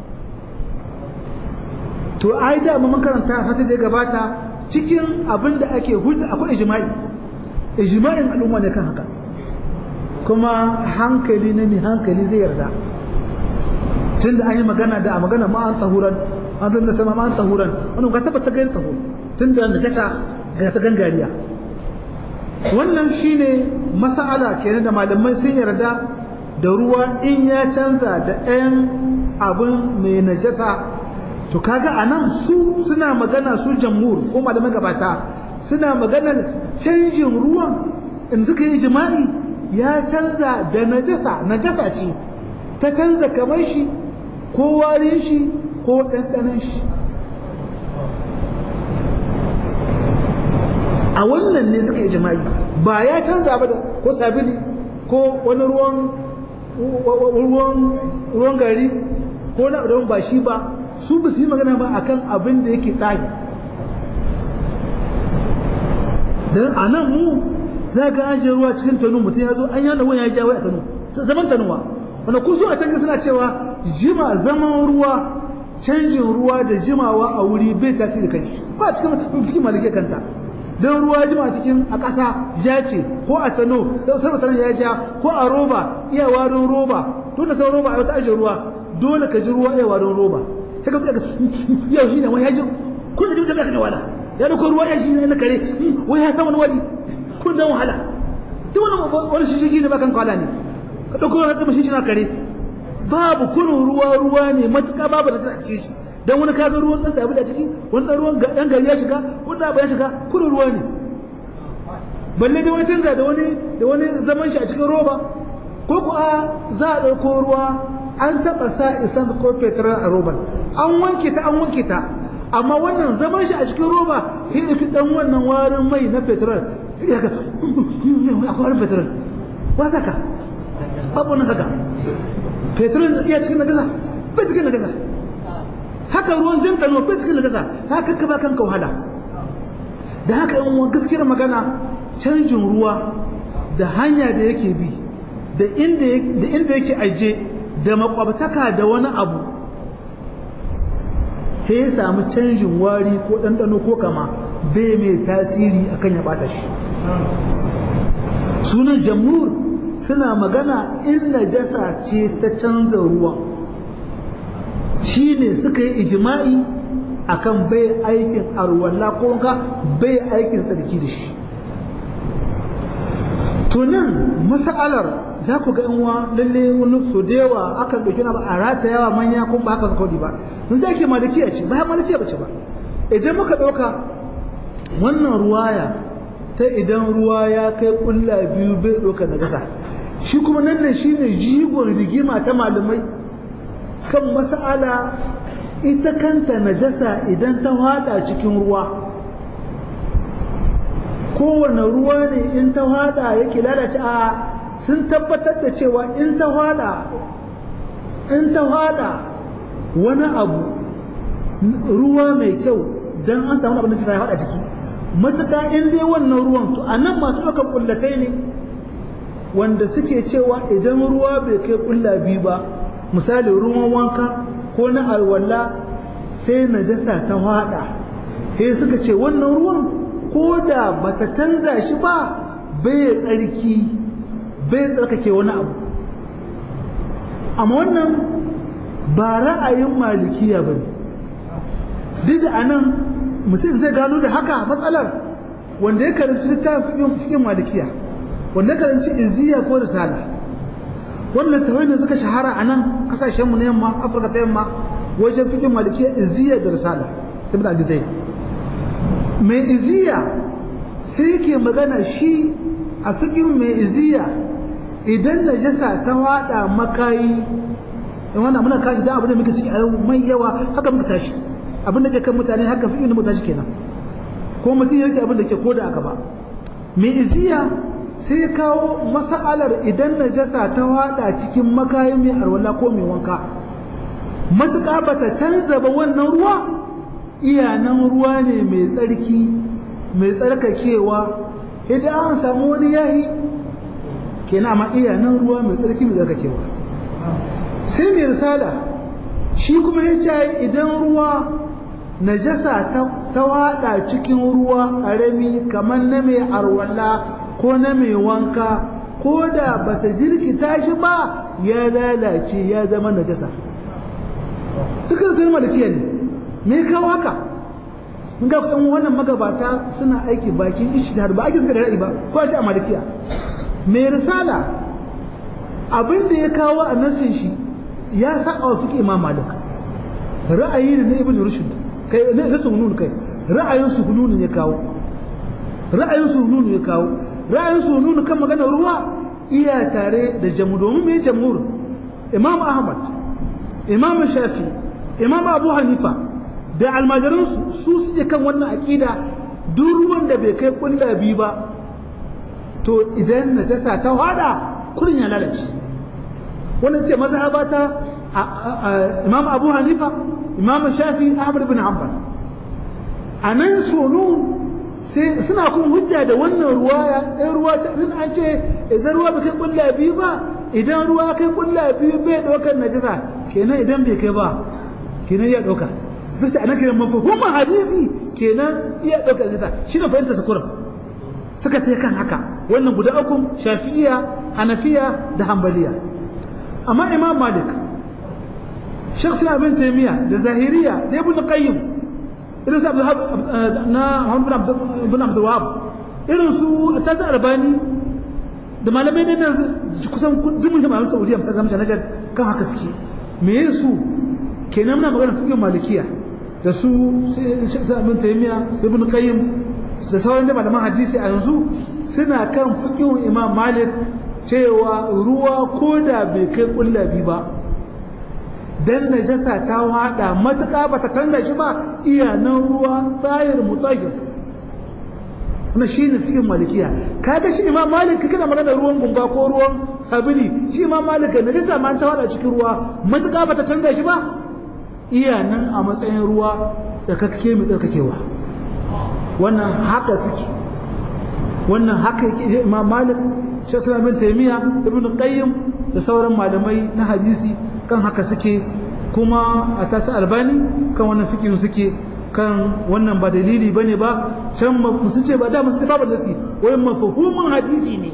to ai da mun karanta fata da gabata cikin abin da ake hujja akwai ijma'i ijma'in al'umma ne kan haka kuma hankali na mai hankali zai yarda tun da an yi magana da a magana ma an tsahuran an zan da sama ma an tsahuran wani ga tabbata gani tsahur tun da jaka ga ta gangariya wannan shine mas'ala kenan da malamai sun yarda da ruwa in ya canza da ɗayan abin mai najasa to kaga anan su suna magana su jamhur ko malamai gabata suna maganar canjin ruwan in suka yi jima'i ya canza da najasa najasa ce ta canza kamar shi ko warin shi ko ɗanɗanon shi a wannan ne suka yi jima'i ba ya canza ba da ko sabili ko wani ruwan ruwan ruwan gari ko na ruwan ba shi ba su ba su yi magana ba akan abin da yake tsari don a nan mu za ka ajiye ruwa cikin tanu mutum ya zo an yana wani ya ja wai a tanu zaman tanuwa wanda ku so a can suna cewa jima zaman ruwa canjin ruwa da jimawa a wuri bai tasiri kai ba cikin fikin malike kanta don ruwa jima cikin a ƙasa ja ce ko a tano sai mutanen ya ja ko a roba iya warin roba to da sauran roba a wata ajiye ruwa dole ka ji ruwa iya warin roba sai ka ga yau shine wai ya ji kun da duka ka wala ya dauko ruwa ya shi ne na kare wai ya san wani wani kun dan wahala duk wani wani shi ne ba kan kwala ne ka dauko wani kuma shi na kare babu kurun ruwa ruwa ne matuƙa babu da ta cikin shi dan wani kaga ruwan dan sabu da ciki wani dan ruwan dan gari ya shiga wani abu ya shiga kurun ruwa ne balle da wani canza da wani da wani zaman shi a cikin roba ko ku a za a ɗauko ruwa an taɓa sa isan ko fetur a roban an wanke ta an wanke ta amma wannan zaman shi a cikin roba sai da dan wannan warin mai na fetur ya ga akwai warin fetur wa saka babu nan saka fetur iya cikin najasa bai cikin najasa haka ruwan jin kano bai cikin najasa haka ka ba kanka wahala da haka yan gaskiyar magana canjin ruwa da hanya da yake bi da inda yake aje da makwabtaka da wani abu sai ya samu canjin wari ko ɗanɗano ko kama bai mai tasiri akan ya ɓata shi sunan jamhur suna magana in najasa ce ta canza ruwa shi ne suka yi ijima'i akan bai aikin arwalla ko ka bai aikin tsarki da shi to nan mas'alar za ku ga uwa lalle wani so da yawa aka ɗauki na ba a rata yawa manya ko ba haka suka ba mun sai ake malikiya ce ba malikiya ba ce ba idan muka ɗauka wannan ruwaya ta idan ruwa ya kai ƙulla biyu bai ɗauka na gasa shi kuma nan ne shine jigon rigima ta malamai kan mas'ala ita kanta najasa idan ta hada cikin ruwa kowane ruwa ne in ta hada yake lalace a sun tabbatar da cewa in ta hada in ta hada wani abu ruwa mai kyau don an samu abin da ta hada ciki matuƙa in dai wannan ruwan to a nan masu ɗaukar ƙullatai ne wanda suke cewa idan ruwa bai kai ƙulla biyu ba misali ruwan wanka ko na alwala sai najasa ta hada sai suka ce wannan ruwan ko da bata canza shi ba bai tsarki bai tsarkake wani abu amma wannan ba ra'ayin malikiya ba ne duk da anan mutum zai gano da haka matsalar wanda ya karanci littafin fikin malikiya wanda ya karanci izziya ko risala wannan tawai ne suka shahara a nan kasashenmu na yamma afirka ta yamma wajen fikin malikiya izziya da risala ibn abi zaid mai iziya sai yake magana shi a fikin mai iziya idan najasa ta wada makayi in wannan muna kashi dan abin da muke ciki a mai yawa haka muka tashi abin da ke kan mutane haka fikin da muka tashi kenan ko mutum yake abin da ke koda aka ba mai iziya sai kawo mas'alar idan najasa ta wada cikin makayi mai arwala ko mai wanka matuƙa bata canza ba wannan ruwa iyanan ruwa ne mai tsarki mai tsarkakewa idan an samu wani yayi kenan amma iyanan ruwa mai tsarki mai tsarkakewa sai mai risala shi kuma ya ce idan ruwa najasa ta wada cikin ruwa ƙarami kamar na mai arwala ko na mai wanka ko da bata jirkita shi ba ya lalace ya zama najasa dukkan kalma da ne me kawo haka mun ga ɗan wannan magabata suna aiki bakin ishtihar ba ake suka da ra'ayi ba ko a ce a malikiya mai risala abin da ya kawo a nasin shi ya saba wa fiqh imam malik ra'ayi ne na ibn rushd kai ne na sunun kai ra'ayin sunun ya kawo ra'ayin sunun ya kawo ra'ayin sunun kan magana ruwa iya tare da jamu domin me jamhur imam ahmad imam shafi imam abu hanifa da almajiransu su suke kan wannan aƙida duk ruwan da bai kai kulla biyu ba to idan najasa ta hada kurin ya lalace wannan ce mazhaba ta imam abu hanifa imam shafi ahmad bin hanbal a nan sonu sai suna kun hujja da wannan ruwaya ɗan ruwa sun an ce idan ruwa bai kai kulla biyu ba idan ruwa kai kulla biyu bai ɗaukar najasa kenan idan bai kai ba kenan ya ɗauka bisa ana kiran mafhumin hadisi kenan iya ɗauka zata shi ne fahimta su kurum suka ta kan haka wannan guda uku shafi'iya hanafiya da hambaliya amma imam malik shakhsi abin taymiya da zahiriya da ibn qayyim irin su na muhammad ibn abdul wahab irin su tazar albani da malamai ne nan kusan dumin jama'an saudiya ta zama najar kan haka suke me su kenan muna magana fiqh malikiya da su abin taimiya su ibn qayyim da sauran da malaman hadisi a yanzu suna kan fiqhun imam malik cewa ruwa ko da bai kai kullabi ba dan najasa ta wada matuƙa bata kanga shi ba iya nan ruwa tsayir mutahhir wannan shine fiqhin malikiya kaga shi imam malik kana magana ruwan gunga ko ruwan sabili shi imam malik ne da ma ta wada cikin ruwa matuƙa bata canza shi ba iya nan a matsayin ruwa da kake mai tsarkakewa wannan haka suke wannan haka yake imam malik shi bin taymiya ibn qayyim da sauran malamai na hadisi kan haka suke kuma a tasa albani kan wannan fikin suke kan wannan ba dalili bane ba can sun ce ba da musu ba nasi wai mafhumin hadisi ne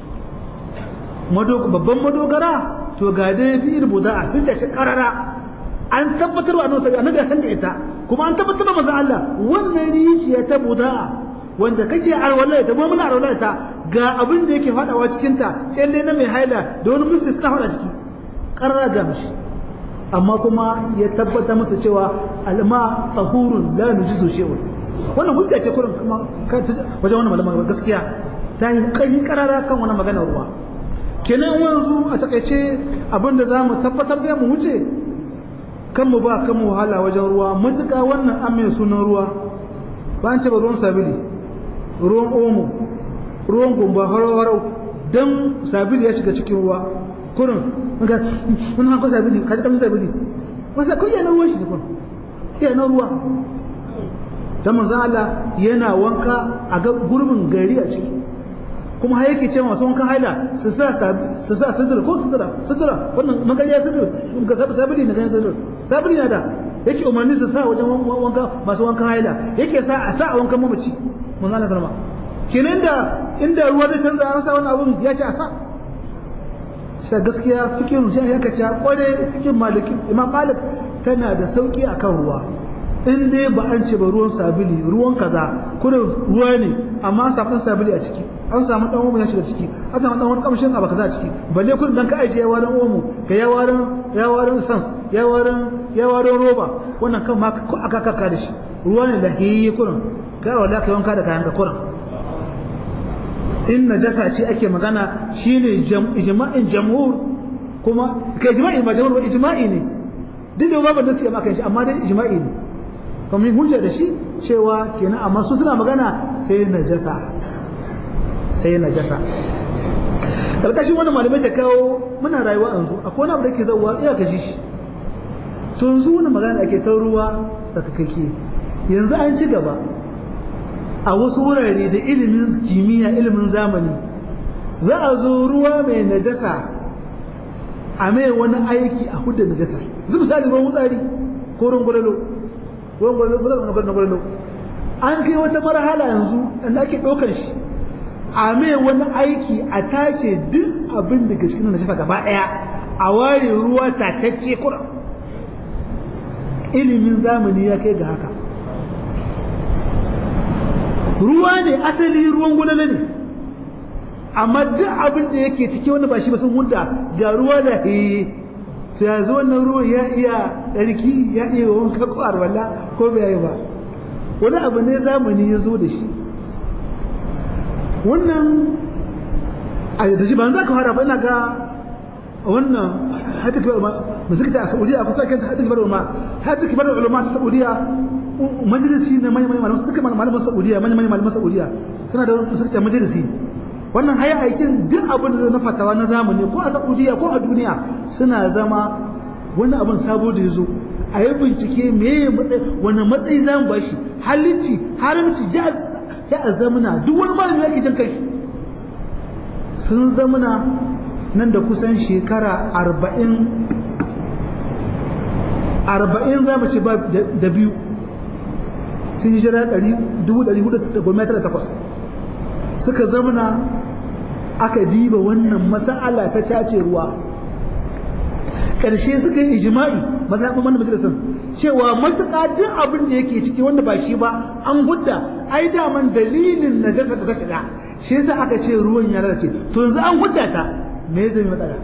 babban madogara to ga dai bi rubuta a fita ce karara an tabbatar wa annabi annabi ya san da ita kuma an tabbatar da manzon Allah wannan rijiya ta buda'a wanda kake alwala ta mu muna alwala ta ga abin da yake fadawa cikin ta kyalle na mai haila da wani musu ta fada ciki karara ga mishi amma kuma ya tabbata masa cewa alma tahurun la nujizu shay'un wannan hujja ce kurin kuma wajen wannan malaman gaskiya ta yi kai karara kan wannan maganar ruwa kenan yanzu a takaice abin da zamu tabbatar da mu wuce kan mu ba kan mu wahala wajen ruwa matuƙa wannan an mai sunan ruwa ba an ce ba ruwan sabili ruwan omo ruwan gumba harau-harau don sabili ya shiga cikin ruwa kurin ga wani hankali sabili ka ji ƙarfin sabili wasa kun yana ruwan shi ne kurin yana ruwa don manzan Allah yana wanka a ga gurbin gari a ciki kuma har yake cewa masu wankan haila su sa su sa sidira ko sidira sidira wannan magariya sidira ga sabu sabili na ganin sidira sabili na da yake umarni su sa wajen wanka masu wankan haila yake sa a sa a wankan mamaci mun Allah sallama kenan da inda ruwa zai canza an sa wannan abun ya ce a sa sai gaskiya fikin shi ya kace kware fikin maliki imam malik tana da sauki akan ruwa in dai ba an ce ba ruwan sabili ruwan kaza kuma ruwa ne amma an samu sabili a ciki an samu dan omo ya shiga ciki an samu dan wani kamshin abu kaza a ciki balle kun dan ka aje ya warin omo ka ya warin ya warin sans ya warin ya warin roba wannan kan ma ko aka kaka da shi ruwa ne da hiyi kurin kai wala kai wanka da kayan ka kurin in najasa ce ake magana shine ijma'in jamhur kuma kai ijma'i ba jamhur ba ijma'i ne duk da babu nasi amma kan shi amma dai ijma'i ne kuma yin hujja da shi cewa kenan amma su suna magana sai najasa sai najasa karkashin wani malamai ta kawo muna rayuwa yanzu akwai wani abu da ke zauwa iya ka ji shi to yanzu wani magana ake ta ruwa da kake yanzu an ci gaba a wasu wurare da ilimin kimiyya ilimin zamani za a zo ruwa mai najasa a mai wani aiki a hudda najasa zai misali ruwan wutsari ko ruwan gwalalo an kai wata marhala yanzu inda ake ɗaukar shi a mai wani aiki a tace duk abin da ke cikin najasa gaba ɗaya a ware ruwa tatacce kura ilimin zamani ya kai ga haka ruwa ne asali ruwan gudana ne amma duk abin da yake ciki wanda ba shi ba sun hunda ga ruwa da heye to yanzu wannan ruwan ya iya tsarki ya iya wanka ko arwala ko bai yi ba wani abu ne zamani ya zo da shi wannan a da shi ba za ka fara ba ina ga wannan hata kibar ulama musulta a saudiya a kusa kanta hata kibar ulama hata kibar ulama ta saudiya majalisi ne mai mai malaman suka malaman saudiya mai mai malaman saudiya suna da suka majalisi wannan haya aikin duk abin da na fatawa na zamani ko a saudiya ko a duniya suna zama wani abin sabo da ya zo a yi bincike me wani matsayi za mu bashi halicci haramci ya a zamana duk wani malami yake jin kai sun zamana nan da kusan shekara arba'in arba'in za mu ci ba da biyu sun jira dubu ɗari hudu da goma tara takwas suka zamana aka diba wannan masa'ala ta cace ruwa ƙarshe suka yi ijima'i mazaɓin wannan majalisar cewa matuƙa duk abin da yake ciki wanda ba shi ba an gudda ai daman dalilin na jasa da ta shiga shi yasa aka ce ruwan ya lalace to yanzu an gudda ta me zai matsala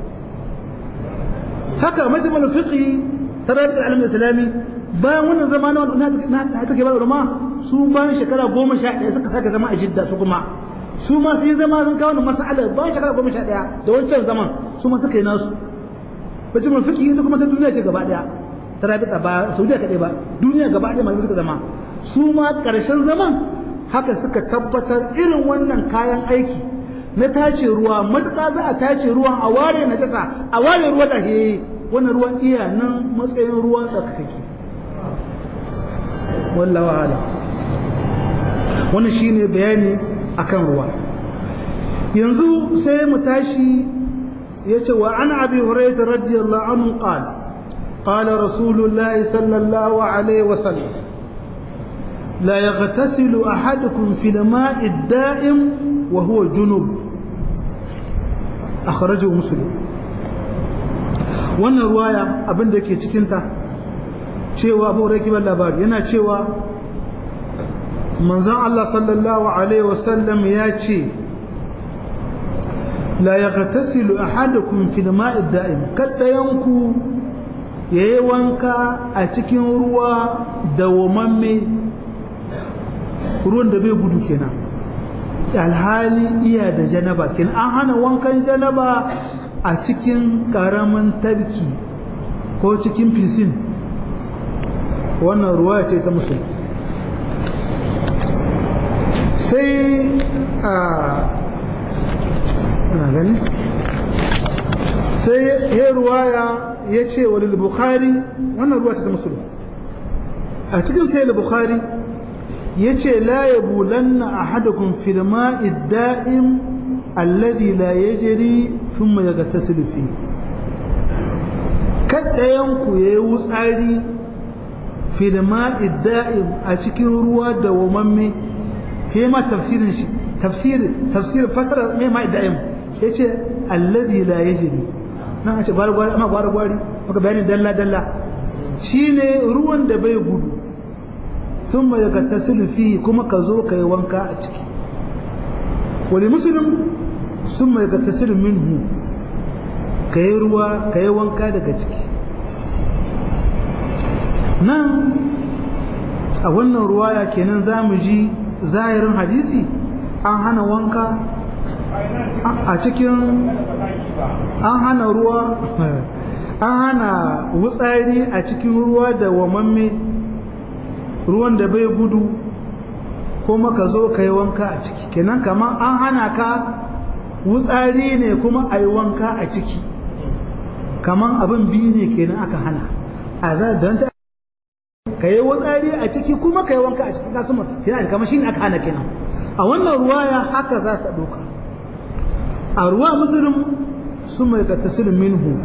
haka majalisar fiqhi tarar da alamin islami bayan wannan zama na na take bar ulama su bayan shekara goma sha ɗaya suka sake zama a jidda su kuma su ma sun zama sun kawo mas'ala ba shekara goma sha ɗaya da wancan zaman su ma suka yi nasu bacin mun fiki ita kuma ta duniya ce gaba ɗaya ta rabita ba saudiya kaɗai ba duniya gaba ɗaya masu suka zama su ma ƙarshen zaman haka suka tabbatar irin wannan kayan aiki na tace ruwa matuƙa za a tace ruwan a ware na jasa a ware ruwa da he wannan ruwan iya nan matsayin ruwan tsakakake wallawa ala wannan shine bayani akan ruwa yanzu sai mu tashi yace wa an abi hurairah radiyallahu anhu qala qala rasulullahi sallallahu alaihi wasallam لا يغتسل أحدكم في الماء الدائم وهو جنوب أخرجه مسلم wannan ruwaya abin da ke cikinta cewa abu rai kibar labari yana cewa manzan Allah sallallahu Alaihi wasallam ya ce la ya gatasilu a hadakun filma da'im kaddayanku ya yi wanka a cikin ruwa dawamamme ruwan da bai gudu kenan alhali iya da janaba kenan an hana wankan janaba a cikin karamin tabki ko cikin fisin wannan ruwa ce ta musulun sai a gani sai ya ruwaya ya ce wa bukhari wannan ruwa ce ta musulun a cikin sai bukhari yace la yabulanna ahadukum fil ma'i da'im alladhi la yajri thumma yaghtasilu fi kaddayan ku yayi wutsari fil ma'i da'im a cikin ruwa da wamamme ke ma tafsirin shi tafsir tafsir fasara me ma'i da'im yace alladhi la yajri nan a ce gwari gwari amma gwari gwari maka bayanin dalla dalla shine ruwan da bai gudu ثم يغتسل فيه كما كزو كاي وانكا a ciki ولمسلم ثم يغتسل منه kai ruwa kai wanka daga ciki nan a wannan ruwaya kenan zamu ji zahirin hadisi an hana wanka a cikin an hana ruwa an hana wutsari a cikin ruwa da wamamme ruwan da bai gudu kuma ka zo ka yi wanka a ciki kenan kamar an hana ka wutsari ne kuma a yi wanka a ciki kamar abin biyu ne kenan aka hana a za don ta ka yi wutsari a ciki kuma ka yi wanka a ciki kasu kenan kamar shi ne aka hana kenan a wannan ruwaya haka za ta ɗauka a ruwa musulun su mai ka tasirin minhu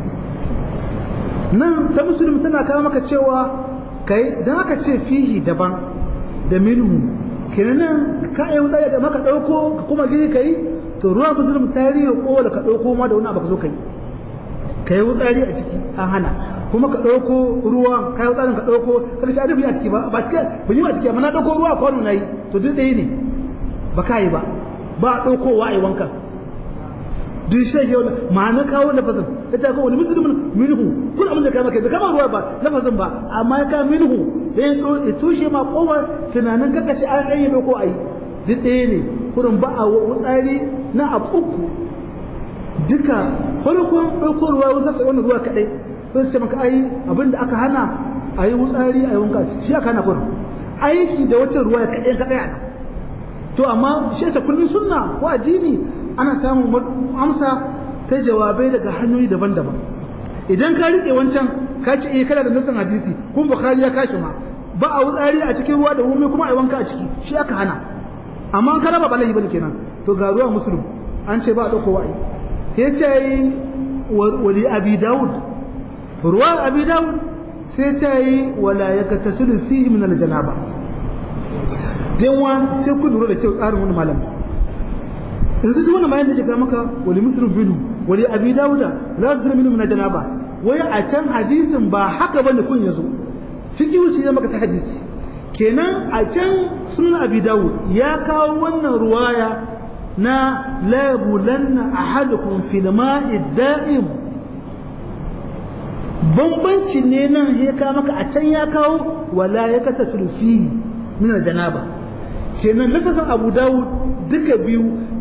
nan ta musulun tana kawo maka cewa kai dan aka ce fihi daban da minhu kenan ka yi wuta da maka dauko ka kuma gini kai to ruwa musulmi tarihi ko da ka dauko ma da wani abu ka zo kai kai wutsari a ciki an hana kuma ka dauko ruwa kai wutsarin ka dauko ka ci adabi a ciki ba ba ciki ba yi a ciki amma na dauko ruwa kwano nayi to duk ɗaya ne ba ka yi ba ba daukowa ai wankan duk shi ke wannan ma'ana kawo lafazin ya ta kawo wani musulmin minhu kun abin da kai maka bai kama ruwa ba lafazin ba amma ya kama minhu da ya tushe ma kowar tunanin kaka ce an yi ko a yi duk ɗaya ne kurin ba a wutsari na abu uku duka farkon ɗauko ruwa wasu sai wannan ruwa kaɗai sai ce maka ai abin da aka hana a yi wutsari a yi wanka shi aka hana kurin aiki da wata ruwa kaɗai kaɗai a to amma shi ta kullum sunna ko addini ana samun amsa ta jawabai daga hanyoyi daban-daban idan ka rike wancan ka ce eh kana da nassan hadisi kun bukhari ya kashi ma ba a wutsari a cikin ruwa da wumi kuma a wanka a ciki shi aka hana amma an karaba bala'i bane kenan to ga ruwa muslim an ce ba a dauko wa'i ya ce wali abi daud ruwa abi daud sai ce yi wala yakatasilu fihi min aljanaba dan wa sai ku lura da kyau tsarin wani malam yanzu duk wannan bayan da ke maka wali muslim binu wali abi dauda la zira minhu min janaba wai a can hadisin ba haka bane kun yazo fiqhu ce maka ta hadisi kenan a can sunan abi dawud ya kawo wannan ruwaya na la yabulanna ahadukum fil ma'i da'im bambanci ne nan ya kawo maka a can ya kawo wala ya kata sulfi min janaba kenan lafazin abu dawud duka biyu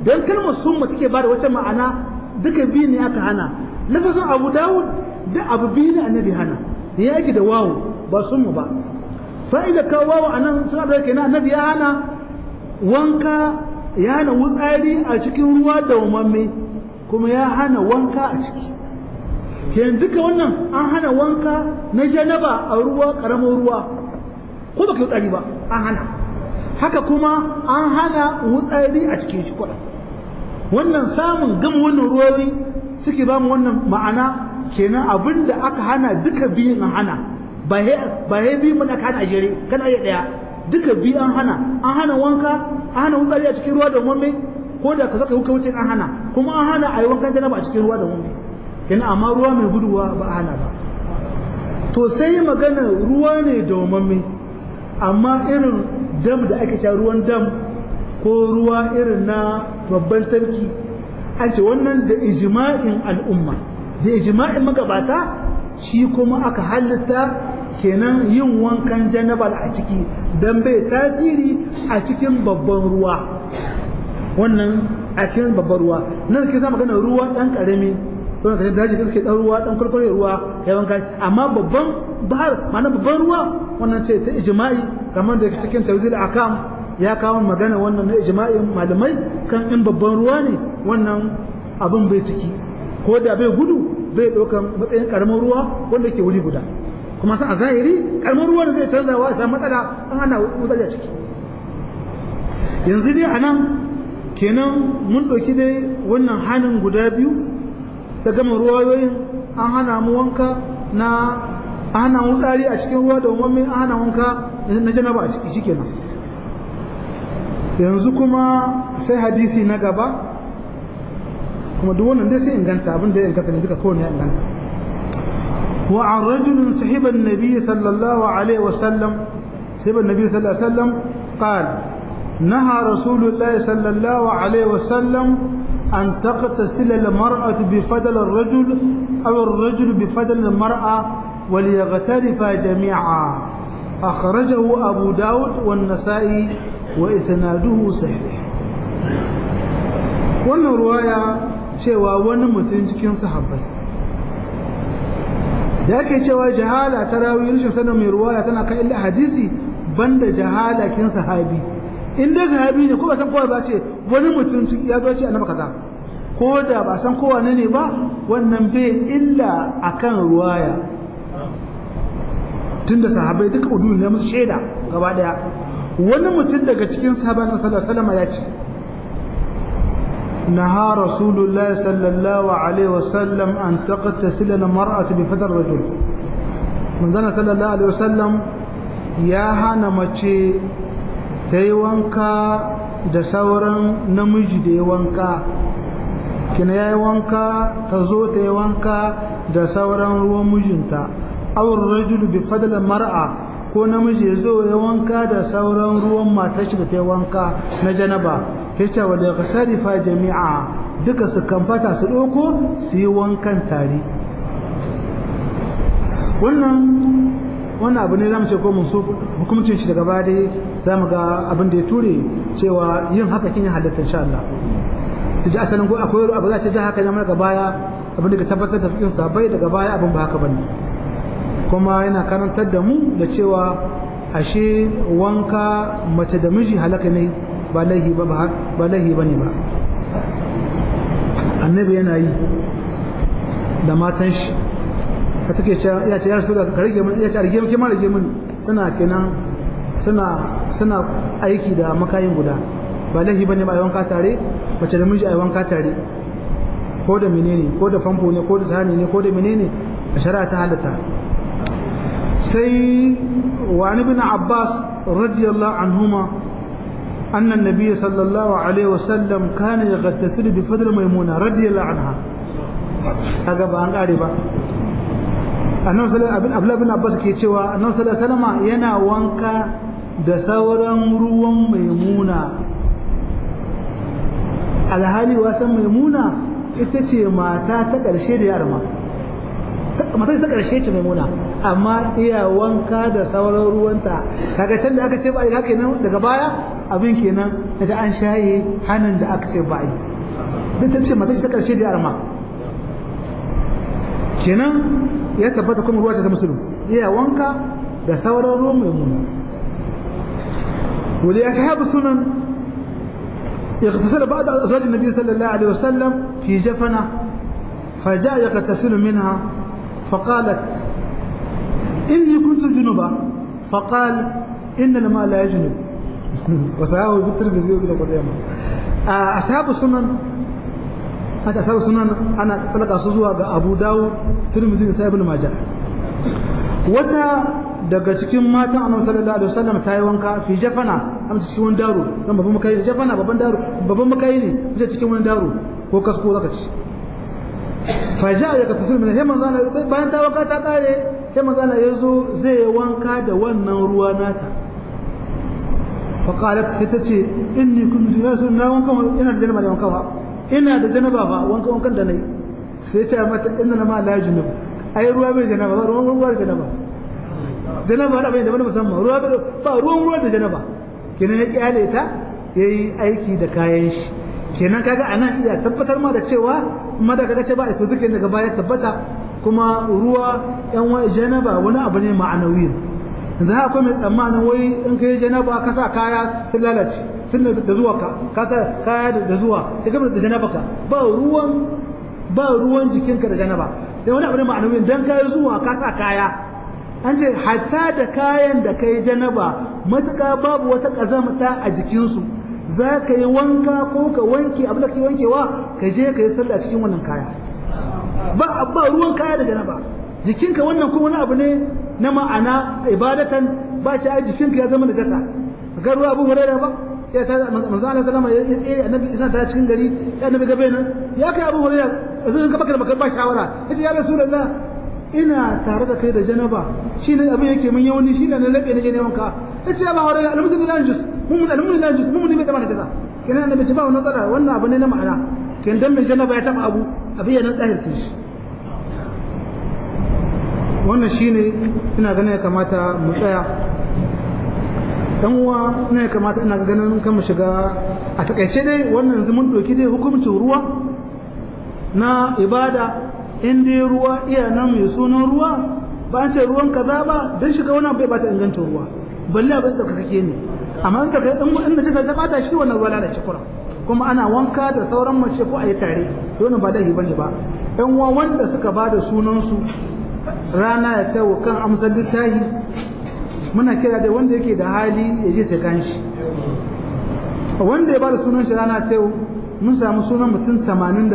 dan kalmar summa take bada wata ma'ana duka biyu ne aka hana lafazin abu dawud da abu biyu ne annabi hana da ya yake da wawu ba summa ba fa'ida ka wawu anan suna da kenan annabi ya hana wanka ya hana wutsari a cikin ruwa da umamme kuma ya hana wanka a ciki kenan duka wannan an hana wanka na janaba a ruwa karamin ruwa ko baka wutsari ba an hana haka kuma an hana wutsari a cikin shi kwaɗa wannan samun gama wannan ruwawi suke ba mu wannan ma'ana kenan abin da aka hana duka biyun an hana ba ya biyu mana ka hana a jere kana iya ɗaya duka biyu an hana an hana wanka an hana wutsari a cikin ruwa da mumme ko da ka zaka wuce an hana kuma an hana a yi wankan janaba a cikin ruwa da mumme kenan amma ruwa mai guduwa ba a hana ba to sai magana ruwa ne da mumme amma irin dam da ake sha ruwan dam ko ruwa irin na babban sarki an ce wannan da ijma'in al'umma da ijma'in magabata shi kuma aka halitta kenan yin wankan janabal a ciki don bai tasiri a cikin babban ruwa wannan a cikin babban ruwa nan ke zama magana ruwa dan karami don ka daji da suke dan ruwa dan kurkure ruwa ya wanka amma babban bahar ma'ana babban ruwa wannan ce ta ijma'i kamar da cikin tawzil akam ya kawo magana wannan na ijma'in malamai kan in babban ruwa ne wannan abin bai ciki ko da bai gudu bai ɗaukan matsayin karamin ruwa wanda ke wuri guda kuma san a zahiri karamin ruwa da zai canzawa ya samu matsala an ana matsala ciki yanzu dai a nan kenan mun ɗauki dai wannan hannun guda biyu ta gama ruwayoyin an hana mu wanka na an hana mu tsari a cikin ruwa da umarmi an hana wanka na janaba a ciki shikenan yanzu kuma sai hadisi na gaba kuma duk wannan dai sai inganta abin da ya inganta ne duka kowane ya inganta wa an rajulun sahiban nabi sallallahu alaihi wasallam sahiban nabi sallallahu alaihi wasallam qal نهى رسول الله صلى الله عليه وسلم أن تغتسل المرأة بفضل الرجل أو الرجل بفضل المرأة وليغترفا جميعا أخرجه أبو داود والنسائي وإسناده صحيح wannan ruwaya cewa wani mutum cikin sahabbai da ake cewa jahala ta rawi rashin sanin mai ruwaya tana kan illa hadisi banda jahala kin sahabi in dai sahabi ne ko ba san kowa ba ce wani mutum ya zo ce annabi kaza ko da ba san kowa ne ba wannan bai illa akan ruwaya tunda sahabbai duka udu ne musu shaida gaba daya wani mutum daga cikin sahabban sallallahu alaihi wasallam ya ce نهى رسول الله صلى الله عليه وسلم أن تغتسل المرأة بفضل الرجل من ذلك صلى الله عليه وسلم يا هانا مچي تي وانكا da sauran namiji da ya wanka kina ya yi wanka ta zo ta yi wanka da sauran ruwan mijinta awar rajulu bi fadla mar'a ko namiji ya zo ya wanka da sauran ruwan matar shi da ta yi wanka na janaba yace wa da fa jami'a duka su kamfata su ɗauko su yi wankan tare wannan wannan abu ne zamu ce ko mun so hukumcin shi daga baya dai zamu ga abin da ya ture cewa yin haka kin halatta insha Allah da asalin ko akwai abu za ce da haka ne daga baya abin da ka tabbatar da fikin sabai daga baya abin ba haka bane kuma yana karantar da mu da cewa ashe wanka mace da miji halaka ne ba laihi ba ba laihi bane ba annabi yana yi da matan shi ka take cewa ya ce ya rasu da ka rage mun ya ce rage mun rage mun suna kenan suna suna aiki da makayin guda ba laihi bane ba wanka tare mace da miji a wanka tare ko da menene ko da famfo ne ko da sahani ne ko da menene a shari'a ta halatta sai wa ibn abbas radiyallahu anhuma أن النبي صلى الله عليه وسلم كان يغتسل بفضل ميمونة رضي الله عنها هذا بان قاربا annabi sallallahu alaihi bin abbas ke cewa annabi sallallahu alaihi wasallam yana wanka da sauran ruwan maimuna alhali wasan maimuna ita ce mata ta ƙarshe da yarma mata ta ƙarshe ce maimuna amma iya wanka da sauran ruwanta kaga can da aka ce ba haka nan daga baya abin kenan da an shaye hannun da aka ce ba yi duk ta ce mata ta karshe da arma kenan ya tabbata kuma ruwa ta musulun iya wanka da sauran ruwan mai muni wali ya sahabu sunan يغتسل بعض أزواج النبي صلى الله عليه وسلم في جفنة فجاء يغتسل منها فقالت إني كنت جنبا فقال إن الماء لا يجنب وسهاه بالتلفزيون إلى قدامه أصحاب السنن haka asabu sunan ana talaka su zuwa ga Abu Dawud Tirmidhi da Ibn Majah wata daga cikin matan Annabi sallallahu alaihi wasallam ta yi wanka fi jafana am cikin wani daro dan babban makai ne jafana babban daro babban makai ne ita cikin wani daro ko kasko zaka ci fa ja ya ka tasul min sai manzo bayan ta wanka ta kare sai manzo ya zo zai wanka da wannan ruwa nata fa qalat sai ta ce inni kuntu ya sunna wanka ina da janaba da wanka ba ina da janaba ba wanka wankan da nayi sai ta mata inna ma la junub ai ruwa bai janaba ba ruwan ruwa da janaba janaba da bai da wani musamman ruwa ba ruwan ruwa da janaba kenan ya kyale ta yayi aiki da kayan shi kenan kaga anan iya tabbatar ma da cewa kuma da kaga ce ba to zikirin daga baya tabbata kuma ruwa yan wa janaba wani abu ne ma'anawi yanzu haka akwai mai tsammanin wai in kai janaba ka sa kaya sun lalace tun da zuwa ka ka sa kaya da zuwa ka gaba da janaba ka ba ruwan ba ruwan jikinka da janaba da wani abu ne ma'anawi dan kai zuwa ka sa kaya an ce hatta da kayan da kai janaba matuƙa babu wata ƙazamata a jikinsu za ka yi wanka ko ka wanke abin da ke wankewa ka je ka yi sallah cikin wannan kaya ba ba ruwan kaya da janaba jikinka wannan kuma wani abu ne na ma'ana ibadatan ba shi a jikinka ya zama najasa ga ruwa abu hurairah ba ya ta manzo Allah sallama ya tsere annabi isa ta cikin gari ya annabi gabe nan ya kai abu hurairah yanzu ka baka da baka ba shawara yace ya rasulullah ina tare da kai da janaba shi ne abin yake mun yawani shi ne na laɓe na je neman ka ya ce ba haure almusulmi la jus mun almusulmi la jus mun ne bai zama da jaza kenan annabi ce ba wannan tsara wannan abu ne na ma'ana kenan dan mai janaba ya taba abu abin yana tsahir shi wannan shine ina ganin ya kamata mu tsaya dan uwa ina ya kamata ina ganin kan mu shiga a takaice dai wannan yanzu mun doki dai hukuncin ruwa na ibada in dai ruwa iya nan mai sunan ruwa ba an ce ruwan kaza ba don shiga wani bai bata inganta ruwa balle abin da kake ne amma in ka in in da ta bata shi wannan ruwa lalace kura kuma ana wanka da sauran mace ko a yi tare wannan ba laifi bane ba ɗan uwa wanda suka ba da sunan su rana ya tawo kan amsar littahi muna kira da wanda yake da hali ya je sai kan shi wanda ya ba da sunan shi rana ta mun samu sunan mutum 81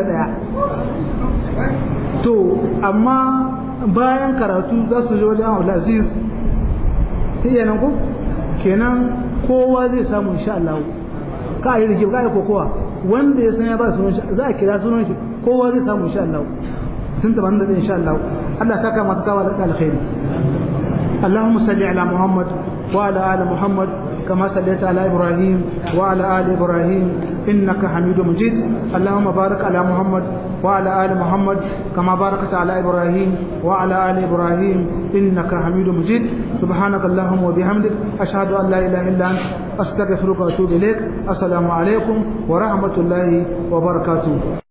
to amma bayan karatu za su je wajen Abdulaziz ta iya nan ko kenan kowa zai samu insha Allah ka yi rigib ka yi kokowa wanda ya san ya ba sunan shi za a kira sunan shi kowa zai samu insha Allah sun tabbata da insha Allah Allah saka masu kawo da alkhairi اللهم صل على محمد وعلى آل محمد كما صليت على إبراهيم وعلى آل إبراهيم إنك حميد مجيد اللهم بارك على محمد وعلى آل محمد كما باركت على إبراهيم وعلى آل إبراهيم إنك حميد مجيد سبحانك اللهم وبحمدك أشهد أن لا إله إلا أنت أستغفرك وأتوب إليك السلام عليكم ورحمة الله وبركاته